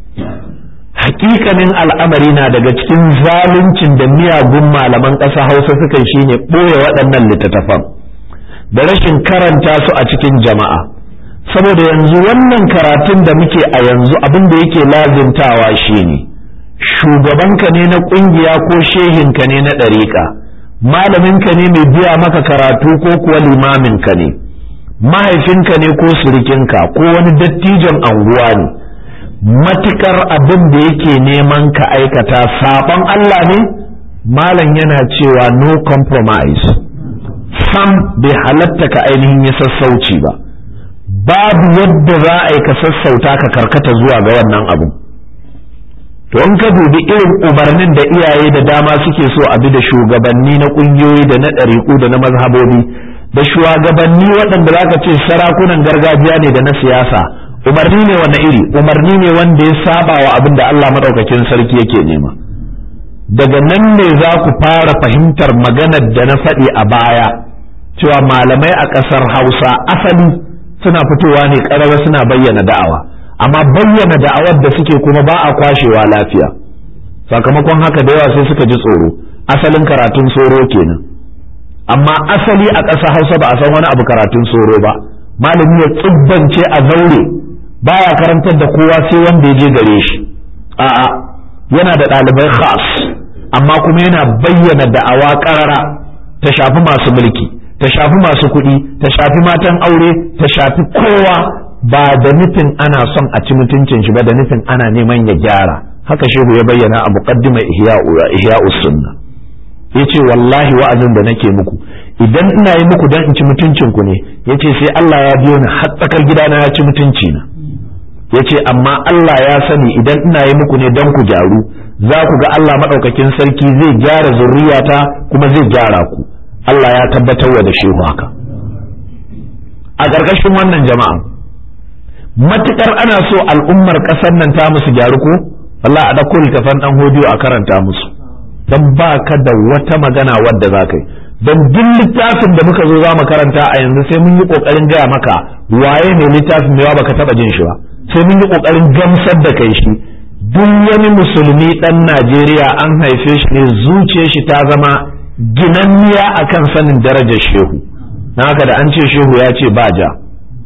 hakikanin al'amari na daga cikin zaluncin da miyagun malaman ƙasa hausa suka shine ɓoye waɗannan littattafan da rashin karanta su a cikin jama'a saboda yanzu wannan karatun da muke a yanzu abin da yake lazimtawa shine shugabanka ne na ƙungiya ko shehinka ne na ɗariƙa malaminka ne mai biya maka karatu ko kuwa limaminka ne mahaifinka ne ko surikinka ko wani dattijon anguwa ne matukar abin da yake neman ka aikata saɓon Allah ne malam yana cewa no compromise sam bai halatta ka ainihin ya sassauci ba babu yadda za a yi ka sassauta ka karkata zuwa ga wannan abu to in ka dubi irin umarnin da iyaye da dama suke so a bi da shugabanni na ƙungiyoyi da na ɗariƙu da na mazhabobi da shugabanni waɗanda za ka ce sarakunan gargajiya ne da na siyasa umarni ne wanda iri umarni ne wanda ya saba wa abin da Allah maɗaukakin sarki yake nema daga nan ne za ku fara fahimtar maganar da na faɗi a baya cewa malamai a ƙasar hausa asali suna fitowa ne ƙarara suna bayyana da'awa amma bayyana da'awar da suke kuma ba a kwashewa lafiya sakamakon haka da yawa sai suka ji tsoro asalin karatun tsoro kenan amma asali a ƙasa hausa ba a san wani abu karatun tsoro ba malami ya tsibbance a zaure baya karantar da kowa sai wanda ya je gare shi a'a yana da ɗalibai khas amma kuma yana bayyana da'awa ƙarara ta shafi masu mulki ta shafi masu kuɗi ta shafi matan aure ta shafi kowa ba da nufin ana son a ci mutuncin shi ba da nufin ana neman ya gyara haka shehu ya bayyana a muqaddima ihya'u sunna yace wallahi wa'azin da nake muku idan ina yi muku dan in ci mutuncin ku ne yace sai Allah ya biyo ni har tsakar gidana ya ci mutunci na yace amma Allah ya sani idan ina yi muku ne dan ku gyaru za ku ga Allah madaukakin sarki zai gyara zurriyata kuma zai gyara ku Allah ya tabbatar wa da shehu haka a ƙarƙashin wannan jama'a matukar ana so al'ummar ƙasar nan ta musu gyaru ko Allah a ɗauko littafan ɗan hodiyo a karanta musu don ba ka da wata magana wadda za ka yi don duk littafin da muka zo za mu karanta a yanzu sai mun yi ƙoƙarin gaya maka waye ne littafin mewa baka taɓa jin shi ba sai mun yi ƙoƙarin gamsar da kai shi duk wani musulmi ɗan Najeriya an haife shi ne zuciyar shi ta zama ginanniya akan sanin darajar shehu na haka da an ce shehu ya ce ba ja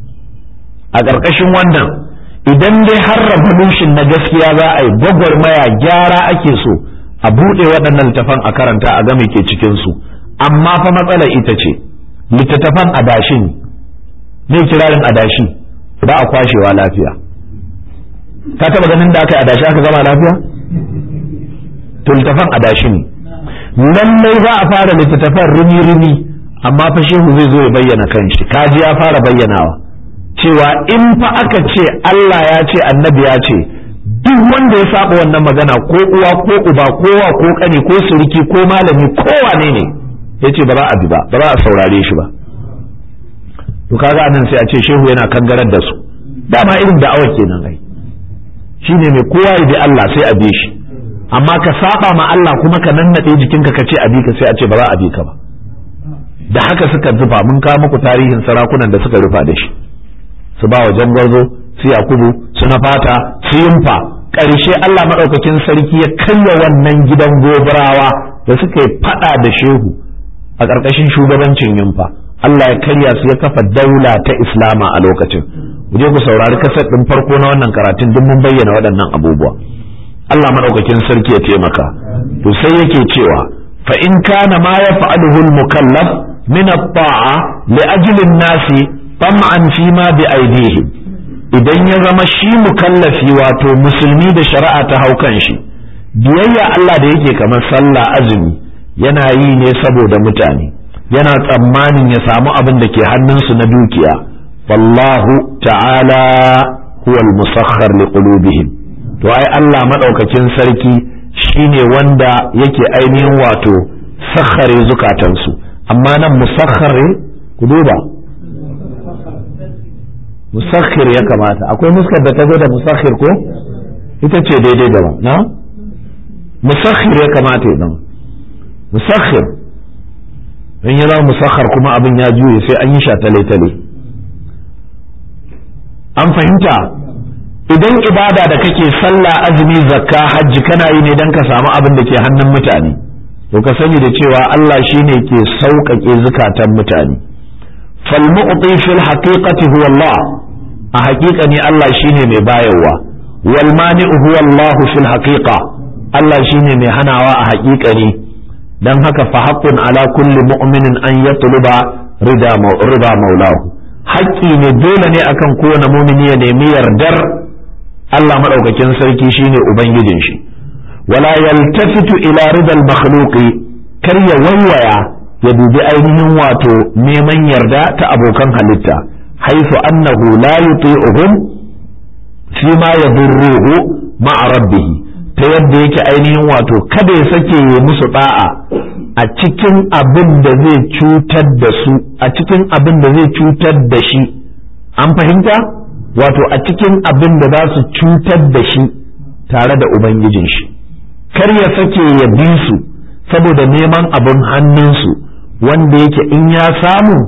a ƙarƙashin wannan idan dai har revolution na gaskiya za a yi gwagwarmaya gyara ake so a buɗe waɗannan littafan a karanta a game ke cikinsu amma fa matsala ita ce littattafan adashi ne kirarin adashi ba a kwashewa lafiya ka taɓa ganin da aka yi adashi aka zama lafiya to littafan adashi ne lallai za a fara littattafan rumi-rumi amma fa shehu zai zo ya bayyana kanshi kaji ya fara bayyanawa cewa in fa aka ce Allah ya ce annabi ya ce duk wanda ya saba wannan magana ko uwa ko uba ko wa ko kani ko suriki ko malami ko wane ne ya ce ba za a bi ba ba za a saurare shi ba to kaga anan sai a ce shehu yana kangarar da su dama irin da'awar kenan ai shine mai kowa ya bi Allah sai a bi shi amma ka saba ma Allah kuma ka nannade jikinka ka ce a bi ka sai a ce ba za a bi ka ba da haka suka zufa mun kawo muku tarihin sarakunan da suka rufa da shi su ba wa jangwarzo su yakubu su na fata su yimfa ƙarshe Allah maɗaukakin sarki ya karya wannan gidan gobarawa da suka yi faɗa da shehu a ƙarƙashin shugabancin yimfa Allah ya karya su ya kafa daula ta islama a lokacin je ku saurari kasar ɗin farko na wannan karatun duk mun bayyana waɗannan abubuwa Allah maɗaukakin sarki ya taimaka to sai yake cewa fa in kana ma yaf'aluhu al-mukallaf min at-ta'a li ajli an-nasi tam'an fi ma bi aidihim idan ya zama shi mukallafi wato musulmi da shari'a ta hau kan shi biyayya Allah da yake kamar sallah azumi yana yi ne saboda mutane yana tsammanin ya samu abin da ke hannunsu na dukiya wallahu ta'ala huwa al-musakhkhar li qulubihim to ai Allah madaukakin sarki shine wanda yake ainihin wato sakhare zukatansu amma nan musakhkhare ku duba musakhir ya kamata akwai muskar da ta zo da musakhir ko ita ce daidai da na musakhir ya kamata ya zama musakhir in ya zama musakhar kuma abin ya juye sai an yi sha tale-tale an fahimta idan ibada da kake sallah azumi zakka hajji kana yi ne don ka samu abin da ke hannun mutane to ka sani da cewa Allah shine ke sauƙaƙe zukatan mutane فالمعطي في الحقيقة هو الله أحقيقة الله شيني مي بايوا والمانع هو الله في الحقيقة الله شيني مي هناوا أحقيقة dan haka fa haqqun ala kulli mu'minin an yatluba rida rida maulahu haƙƙi ne dole ne akan kowane mumini ya nemi yardar Allah madaukakin sarki shine ubangijin shi wala yaltafitu ila ridal makhluqi kar ya waiwaya ya dubi ainihin wato neman yarda ta abokan halitta haythu annahu la yuti'uhum fi ma yadurruhu ma'a rabbih ta yadda yake ainihin wato kada ya sake ya musu da'a a cikin abin da zai cutar da su a cikin abin da zai cutar da shi an fahimta wato a cikin abin da za su cutar da shi tare da ubangijin shi kar ya sake ya bi su saboda neman abin hannunsu wanda yake in ya samu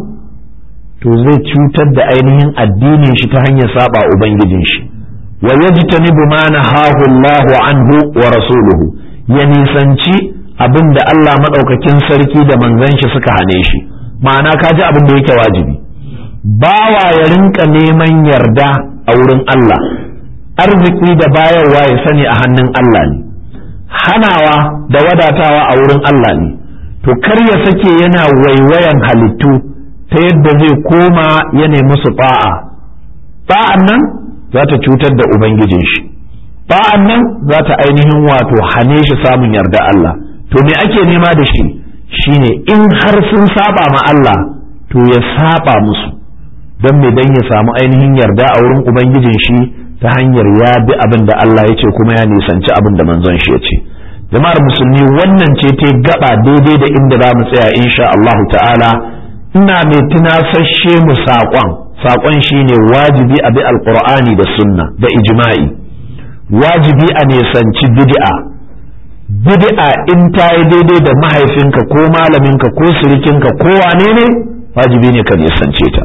to zai cutar da ainihin addinin shi ta hanyar saba ubangijin shi wa yajtanibu ma nahahu Allahu anhu wa rasuluhu ya nisanci abin da Allah madaukakin sarki da manzon shi suka hane shi ma'ana ka ji abin da yake wajibi bawa ya rinka neman yarda a wurin Allah arziki da bayarwa ya sani a hannun Allah ne hanawa da wadatawa a wurin Allah ne to kar ya sake yana waiwayan halittu ta yadda zai koma ya nemi su ba'a ba'an nan za ta cutar da ubangijin shi ba'an nan za ta ainihin wato hane shi samun yarda Allah to me ake nema da shi shine in har sun saba ma Allah to ya saba musu don me dan ya samu ainihin yarda a wurin ubangijin shi ta hanyar ya bi abin da Allah ya ce kuma ya nisanci abin da manzon shi ya ce jama'ar musulmi wannan ce ta gaba daidai da inda za mu tsaya insha Allahu ta'ala ina mai tunasashe mu saƙon saƙon shine wajibi a bi alƙur'ani da sunna da ijma'i wajibi a nisanci bid'a bid'a in ta yi daidai da mahaifinka ko malaminka ko sirikinka ko wane ne wajibi ne ka nisance ta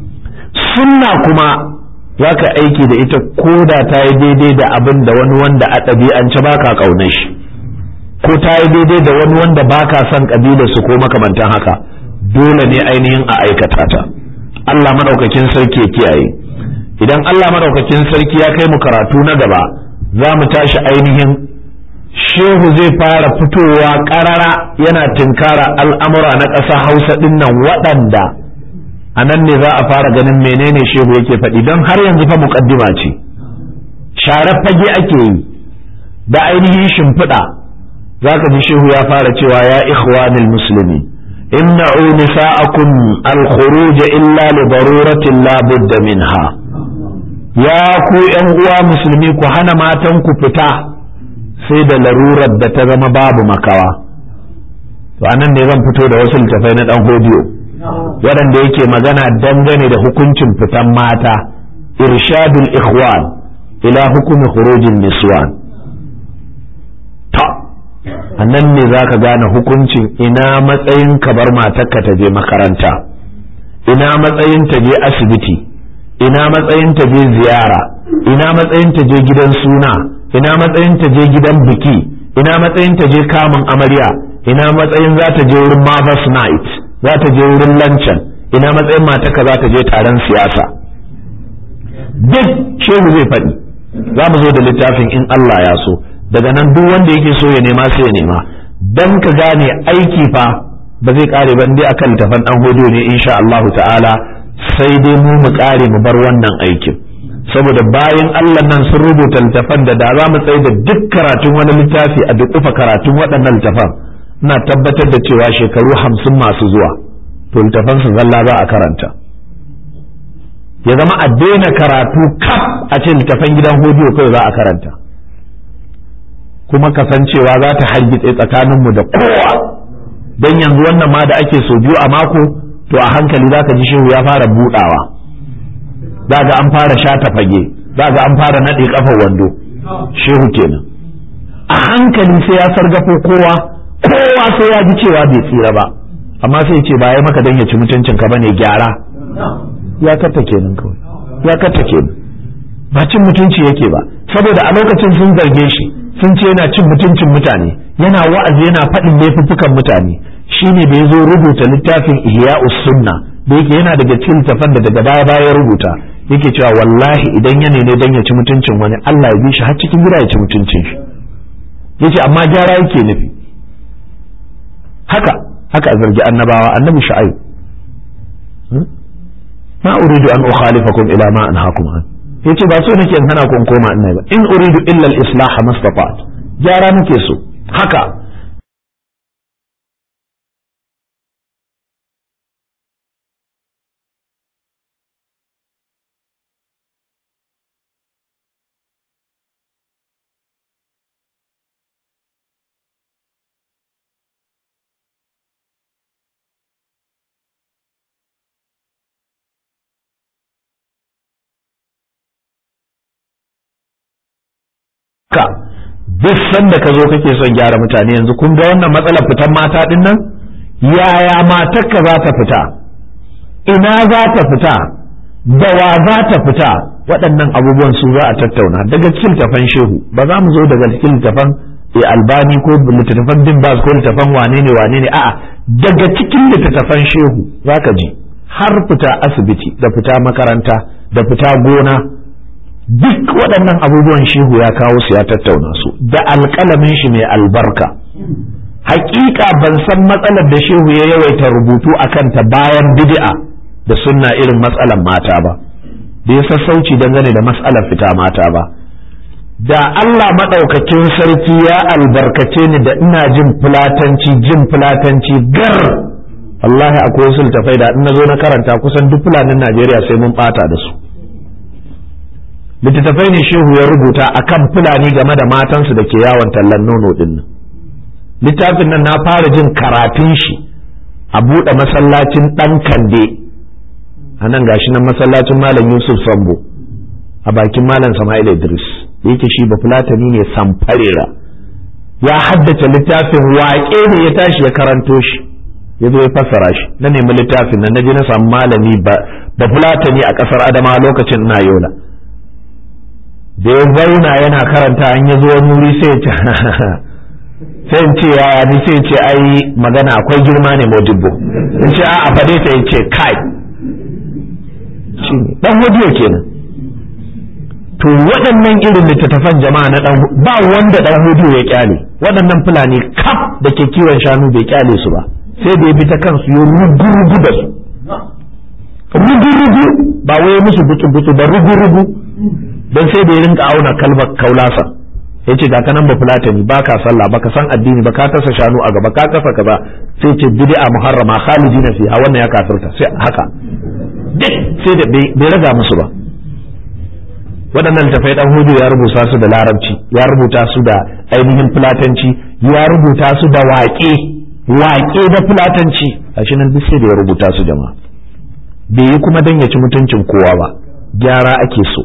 sunna kuma za ka aiki da ita ko da ta yi daidai da abin da wani wanda a ɗabi'ance ba ka ƙaunar shi ko ta yi daidai da wani wanda ba ka son ƙabilarsu ko makamantan haka dole ne ainihin a aikata ta Allah maɗaukakin sarki ya kiyaye idan Allah maɗaukakin sarki ya kai mu karatu na gaba za mu tashi ainihin shehu zai fara fitowa ƙarara yana tinkara al'amura na ƙasa hausa ɗinnan waɗanda a nan ne za a fara ganin menene shehu yake faɗi don har yanzu fa muƙaddima ce share fage ake yi da ainihin shimfiɗa za ka ji shehu ya fara cewa ya ikhwanil musulmi imna'u nisa'akum al-khuruj illa li daruratin la budda minha ya ku ƴan uwa musulmi ku hana matan ku fita sai da larurar da ta zama babu makawa to anan ne zan fito da wasu littafai na dan hodiyo waɗanda yake magana dangane da hukuncin fitan mata irshadul ikhwan ila hukumi khurujin niswan ta annan ne za ka gane hukuncin ina matsayin ka bar matarka ta je makaranta ina matsayin ta je asibiti ina matsayin ta je ziyara ina matsayin ta je gidan suna ina matsayin ta je gidan biki ina matsayin ta je kamun amarya ina matsayin za ta je wurin mother's night za ta je wurin lancan ina matsayin mataka za ta je taron siyasa duk shehu zai faɗi za mu zo da littafin in Allah ya so daga nan duk wanda yake so ya nema sai ya nema dan ka gane aiki fa ba zai kare ba dai akan littafan dan hudu ne insha Allah ta'ala sai dai mu mu kare mu bar wannan aikin saboda bayan Allah nan sun rubuta littafan da da za mu tsaye da duk karatun wani littafi a duk karatun waɗannan littafan ina tabbatar da cewa shekaru hamsin masu zuwa to littafan su zalla za a karanta ya zama a daina karatu kaf a ce littafan gidan hodiyo kawai za a karanta kuma kasancewa za ta hargitse tsakaninmu da kowa don yanzu wannan ma da ake so biyu a mako to a hankali za ka ji shehu ya fara budawa za ga an fara shata fage za ga an fara naɗe kafa wando shehu kenan a hankali sai ya sargafo kowa kowa sai ya ji cewa bai tsira ba amma sai ce ba ya maka don ya ci mutuncin ka bane gyara ya katta kenan kawai ya katta kenan ba cin mutunci yake ba saboda a lokacin sun zarge shi sun ce yana cin mutuncin mutane yana wa'azi yana faɗin laifuffukan mutane shine da ya zo rubuta littafin ihya'us sunna da yake yana daga cikin littafan da daga baya baya rubuta yake cewa wallahi idan ya ne dan ya ci mutuncin wani Allah ya bi shi har cikin gida ya ci mutuncin shi yace amma gyara yake nufi haka haka a zargi annabawa annabi shu'aib ma uridu an ukhalifakum ila ma anhaakum an yace ba so nake in hana ku koma ina ba in uridu illa al-islah mastata'at gyara nake so haka ka duk sanda ka zo kake son gyara mutane yanzu kun ga wannan matsalar fitan mata din nan yaya matarka za ta fita ina za ta fita da wa za ta fita waɗannan abubuwan su za a tattauna daga cikin tafan shehu ba za mu zo daga cikin tafan albani ko littattafan bin bas ko littattafan wane ne wane ne a'a daga cikin littattafan shehu za ka ji har fita asibiti da fita makaranta da fita gona duk waɗannan abubuwan shehu ya kawo su ya tattauna su da alƙalamin shi mai albarka hakika ban san matsalar da shehu ya yawaita rubutu a kanta bayan bid'a da sunna irin matsalar mata ba da ya sassauci dangane da matsalar fita mata ba da Allah maɗaukakin sarki ya albarkace ni da ina jin fulatanci jin fulatanci gar wallahi akwai wasu littafai da in na zo na karanta kusan duk fulanin Najeriya sai mun ɓata da su littattafai ne shehu ya rubuta akan fulani game da matansu da ke yawon tallan nono din nan littafin nan na fara jin karatun shi a buɗe masallacin ɗan kande a nan gashi nan masallacin malam yusuf sambo a bakin malam sama'il idris da yake shi bafulatani ne samfarera ya haddace littafin waƙe ne ya tashi ya karanto shi ya zo ya fassara shi na nemi littafin nan na je na samu malami bafulatani a ƙasar adama lokacin ina yola da ya zauna yana karanta an ya zo wani wuri sai ya ce sai in ce yaya ni sai ce ai magana akwai girma ne modibbo in ce a faɗe ta ya ce kai dan hodiyo kenan to waɗannan irin littattafan jama'a na dan ba wanda dan hodiyo ya kyale waɗannan fulani kaf da ke kiwon shanu bai kyale su ba sai da ya bi ta kansu ya rugu-rugu da su rugu-rugu ba wai musu butu-butu ba rugu-rugu don sai da ya rinka auna kalmar kaulasa ya ce ga kanan ba fulatani ba ka sallah ba ka san addini ba ka tasa shanu a gaba ka kasa kaza sai ce bid'a muharrama khalidina fiha wannan ya kafirta sai haka duk sai da bai raga musu ba waɗannan tafai dan hudu ya rubuta su da larabci ya rubuta su da ainihin fulatanci ya rubuta su da waƙe waƙe da fulatanci a shi nan duk sai da ya rubuta su jama'a bai yi kuma dan ya ci mutuncin kowa ba gyara ake so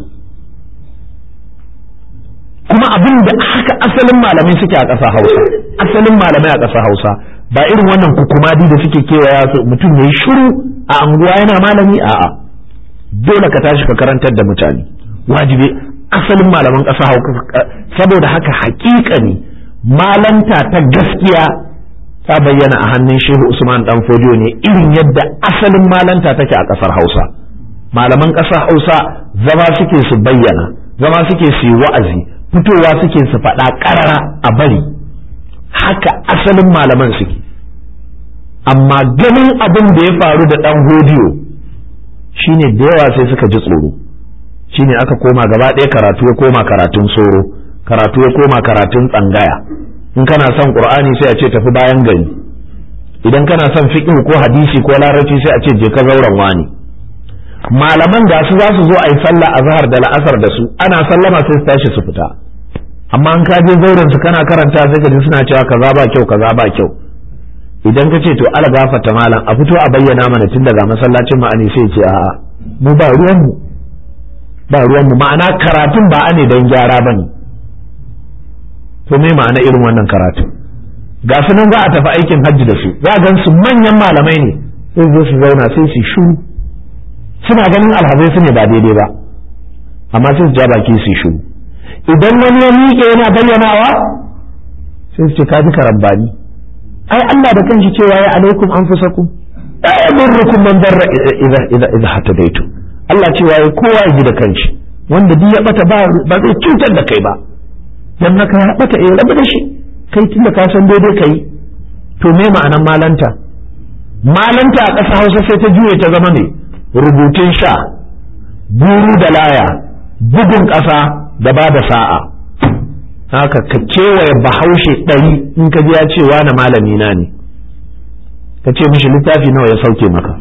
kuma abin da haka asalin malamai suke a ƙasa hausa asalin malamai a ƙasa hausa ba irin wannan kukumadi da suke kewaya su mutum ya yi shiru a anguwa yana malami a'a dole ka tashi ka karantar da mutane wajibi asalin malaman ƙasa hausa saboda haka haƙiƙa ne malanta ta gaskiya ta bayyana a hannun shehu usman dan fodiyo ne irin yadda asalin malanta take a ƙasar hausa malaman ƙasar hausa zama suke su bayyana zama suke su yi wa'azi fitowa suke su faɗa ƙarara a bari haka asalin malaman suke amma ganin abin da ya faru da ɗan hodiyo shine da yawa sai suka ji tsoro shine aka koma gaba ɗaya karatu ya koma karatun soro karatu ya koma karatun tsangaya in kana son qur'ani sai a ce tafi bayan gari idan kana son fiqh ko hadisi ko larabci sai a ce je ka zauren wani malaman ga su za su zo a yi sallah azhar da la'asar da su ana sallama sai su tashi su fita amma an ka je zauren su kana karanta sai ka ji suna cewa kaza ba kyau kaza ba kyau idan ka ce to ala gafata malam a fito a bayyana mana tun daga masallacin ma'ani sai ce a'a mu ba ruwan mu ba ruwan mu ma'ana karatun ba ane dan gyara bane to me ma'ana irin wannan karatu ga su nan za a tafi aikin hajji da su za a gan su manyan malamai ne sai zo su zauna sai su shu suna ganin alhazai su ne ba daidai ba amma sai su ja baki su shu idan wani ya miƙe yana bayyanawa sai su ce ka ji karambani ai Allah da kanshi cewa ya alaikum anfusakum la yadurrukum man darra idza idza idza hatadaitu Allah cewa ya kowa ya ji da kanshi wanda duk ya bata ba ba zai cutar da kai ba dan haka ya bata eh rabu da shi kai tunda ka san daidai kai to me ma'anan malanta malanta a ƙasa Hausa sai ta juye ta zama ne rubutun sha guru da laya bugun ƙasa da ba da sa'a haka ka kewaye bahaushe ɗari in ka ji ya ce na malami na ne ka ce mishi littafi nawa ya sauke maka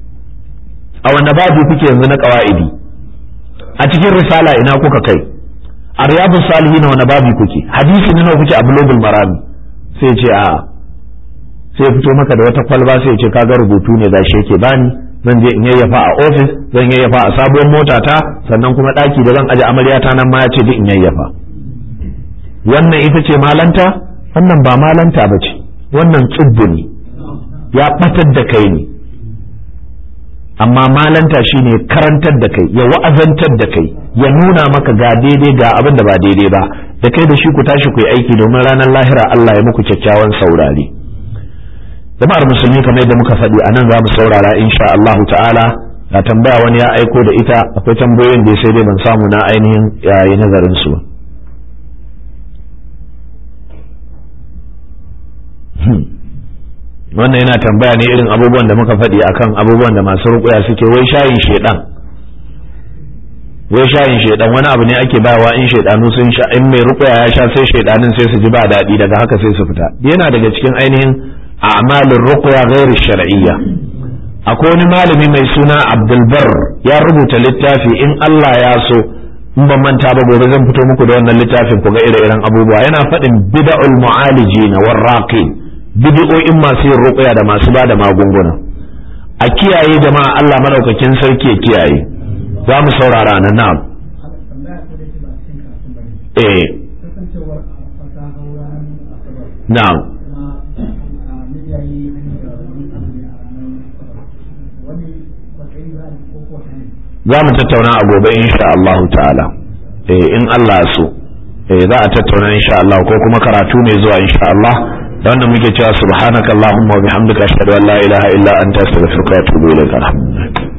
a wanda babu kuke yanzu na ƙawa'idi a cikin risala ina kuka kai a riyadun salihi na wani babu kuke hadisi nawa kuke a bulogul marami sai ce a sai fito maka da wata kwalba sai ce kaga rubutu ne gashi yake bani zan je in yayyafa a ofis zan yayyafa a sabuwar mota ta sannan kuma ɗaki da zan aje amaryata nan ma ya ce duk in yayyafa wannan ita ce malanta wannan ba malanta ba ce wannan tsubbu ne ya ɓatar da kai ne amma malanta shine karantar da kai ya wa'azantar da kai ya nuna maka ga daidai ga abin da ba daidai ba da kai da shi ku tashi ku yi aiki domin ranar lahira Allah ya muku kyakkyawan saurare jama'ar musulmi kamar yadda muka faɗi a nan za mu saurara insha Allahu ta'ala ga tambaya wani ya aiko da ita akwai tambayoyin da sai dai ban samu na ainihin yayi nazarin su wannan yana tambaya ne irin abubuwan da muka faɗi akan abubuwan da masu rukuya suke wai shayin shedan wai shayin shedan wani abu ne ake bawa in shedanu sun sha in mai rukuya ya sha sai shedanin sai su ji ba daɗi daga haka sai su fita yana daga cikin ainihin a'malin rukuya gairu shar'iyya akwai wani malami mai suna abdulbar ya rubuta littafi in Allah ya so in ban manta ba gobe zan fito muku da wannan littafin ku ga ire-iren abubuwa yana faɗin bid'ul mu'alijina warraqin bid'o'in masu yin ruqya da masu bada magunguna a kiyaye jama'a Allah madaukakin sarki ya kiyaye za mu saurara nan na'am eh na'am za mu tattauna a gobe insha Allah ta'ala eh in Allah so eh za a tattauna insha Allah ko kuma karatu mai zuwa insha Allah da wanda muke cewa subhanakallahumma wa bihamdika ashhadu an la ilaha illa anta astaghfiruka wa atubu ilaik alhamdulillah